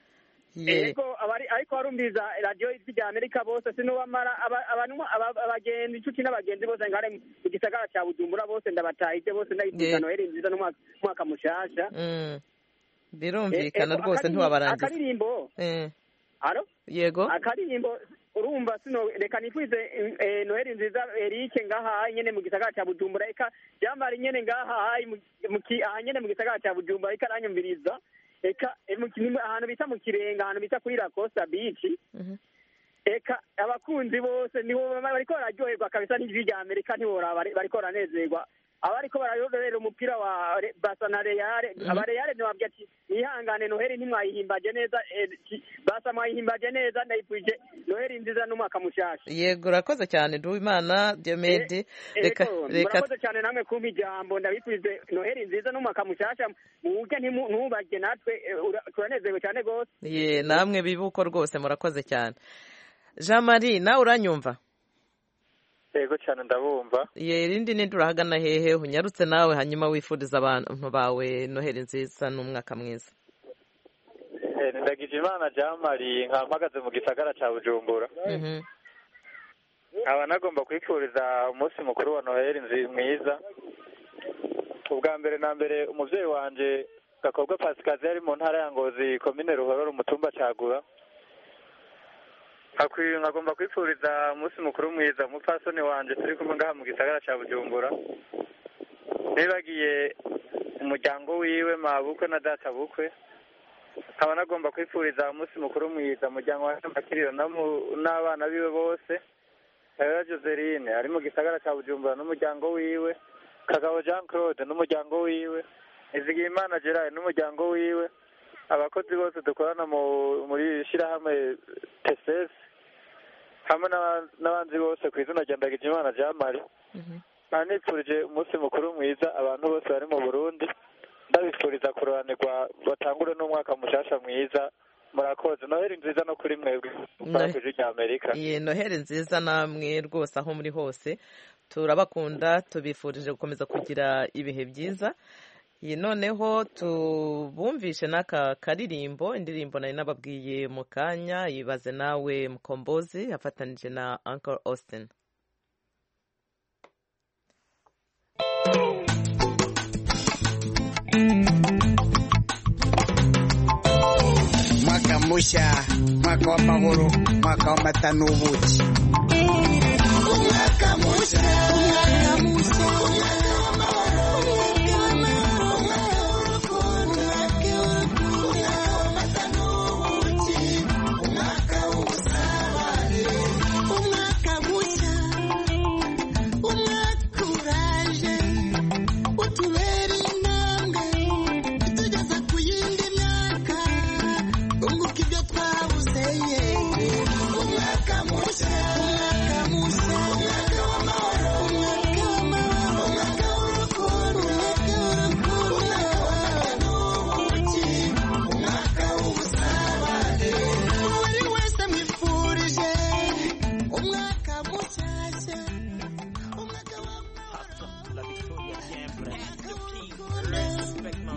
Ye. ego abari ariko barumviza radiyo ijwi rya amerika bose sinubamara aba- abantu- aba- abagenzi inshuti n'abagenzi bose ngare mu gisagara cya bujumbura bose ndabatahije bose ndabifuriza Ye. noheli nziza n'umwaka umwaka mushasha Mm. birumvikana Eh, ego, rwose akaririmbo- ntiwabarangiza akaririmbo Eh, aro yego akaririmbo urumva sino reka nifurize eh, noheli nziza erike ngaha nyene mu gisagara cya bujumbura eka jamari nyene ngaha mu- mu ki- aha nyene mu gisagara cya bujumbura eka aranyumviriza eka eh, mu ki- ahantu bita mu kirenga ahantu bita kuri la costa beach eka abakunzi bose nibo bariko bararyoherwa kabisa n'ijwi rya amerika ntiworaba bari- bariko baranezerwa abariko bararorera umupira wa Re- Barca na Real Mhm. aba Real ntiwabwira ati mwihangane noheli ntimwayihimbaje neza eh, ti- Barca mwayihimbaje neza ndayifurije noheli nziza n'umwaka mushasha yego urakoze cyane duwimana diomede reka Ego, reka murakoze cyane namwe kumpa ijambo ndabifurije noheli nziza n'umwaka mushasha muwurye ntimu- ntubarye natwe eh, ura- turanezerewe cyane rwose ye namwe bibuko rwose murakoze cyane jean marie nawe uranyumva yego cyane ndabumva ye irindi nindi urahagana hehe unyarutse nawe hanyuma wifuriza abantu bawe noheli nziza n'umwaka mwiza Eh, ni ndagije imana jean marie nkaba mpagaze mu gisagara cya bujumbura Mhm. nkaba nagomba kwifuriza umunsi mukuru wa noheli nzi- mwiza ubwa mbere na mbere umubyeyi wanje gakobwa pasikazi yari mu ntara ya ngozi komine ruhororo umutumba cagura Nkakwi- nkagomba kwifuriza umunsi mukuru mwiza umupfasoni wanje turi kumwe ngaha mu gisagara ca bujumbura nibagiye umuryango wiwe mabukwe na data bukwe nkaba nagomba kwifuriza umunsi mukuru mwiza umuryango wa makiriro n'abana biwe bose Karera Joseline ari mu gisagara cya Bujumbura n'umuryango wiwe Kagabo Jean Claude n'umuryango wiwe Izigimana Gerard n'umuryango wiwe abakozi bose dukorana mu muri shyirahamwe TSS hamwe n'aba- n'abandi bose ku izina rya Ndagijimana Jean Marie nkaba nifurije umunsi mukuru mwiza abantu bose bari mu Burundi ndabifuriza kuroranirwa batangure n'umwaka mushasha mwiza murakoze noheli nziza no kuri mwebwe mukora ku ijwi rya amerika iyi noheli nziza namwe rwose aho muri hose turabakunda tubifurije gukomeza kugira ibihe byiza iyi noneho tubumvishe n'aka karirimbo indirimbo nari nababwiye mu kanya yibaze nawe mukombozi afatanije na uncle austin mwaka mushya mwaka w'amahoro mwaka w'amata n'ubuki umwaka mushya umwaka mushya umwaka mushya umwaka uraje utubera intambwe itugeza ku yindi myaka unguka ibyo twabuze ye umwaka mushya umwaka mushya umwaka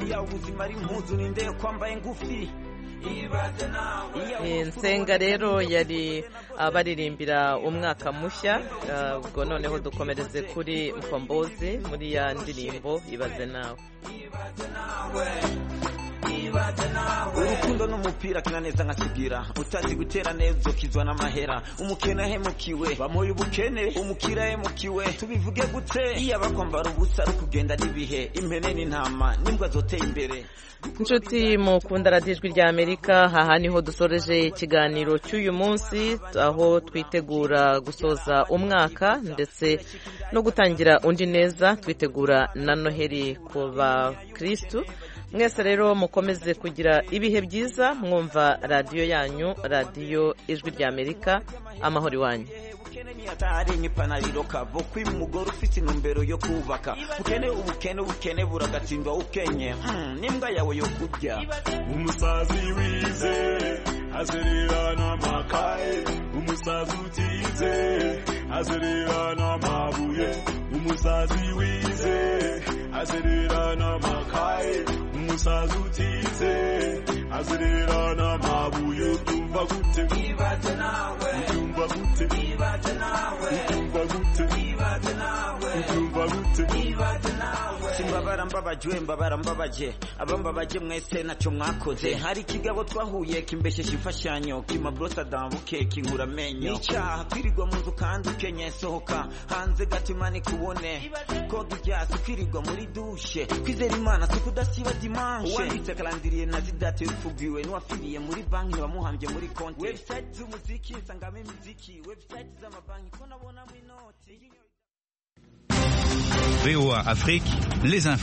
iya ubuzima ari impuzu ninde yo kwambaye ngufi ibaze nawe nsenga rero yari abaririmbira umwaka mushya ah, ubwo noneho dukomereze kuri mkombozi muri ya ndirimbo ibaze nawe urukundo n'umupira kina neza nkasigira utazi gutera neza ukizwa n'amahera umukene ahemukiwe bamuye ubukene umukire ahemukiwe tubivuge gute iyo abakwambara ubusa ari kugenda n'ibihe impene n'intama n'imbwa zoteye imbere inshuti mukunda radiyo ijwi rya amerika aha niho dusoreje ikiganiro cy'uyu munsi aho twitegura gusoza umwaka ndetse no gutangira undi neza twitegura na noheli ku bakirisitu mwese rero mukomeze kugira ibihe byiza mwumva radiyo yanyu radiyo ijwi rya amerika amahoro iwanyu atari nk'ipanariro kavo kwiba umugore ufite intumbero yo kubaka ukene ubukene ubukene buragatsindwa ukenye Mm, n'imbwa yawe yo kurya umusazi wize azerera n'amakaye umusazi utize azerera n'amabuye umusazi wize azerera n'amakaye umusazi utize azerera n'amabuye utumva gute ibaze nawe utumva gute ibaze nawe utumva gute ibaze nawe utumva gute ibaze nawe simbabara mbabajwe mbabara mbabaje abambabaje mwese ntacyo mwakoze hari ikigabo twahuye kimbesheje imfashanyo kimabrosa dambuke kinkura amenyo n'icyaha kwirirwa mu nzu kandi ukenye sohoka hanze gatima nikubone koga ibyasi kwirirwa muri dushe kwizera imana si kudasiba dimanche uwanditse karandiriye na zidate bifugiwe n'uwafiriye muri banki ntibamuhambye muri konti website z'umuziki nsangamo imiziki website z'amabanki ko nabonamo inoti VOA Afrique, les infos.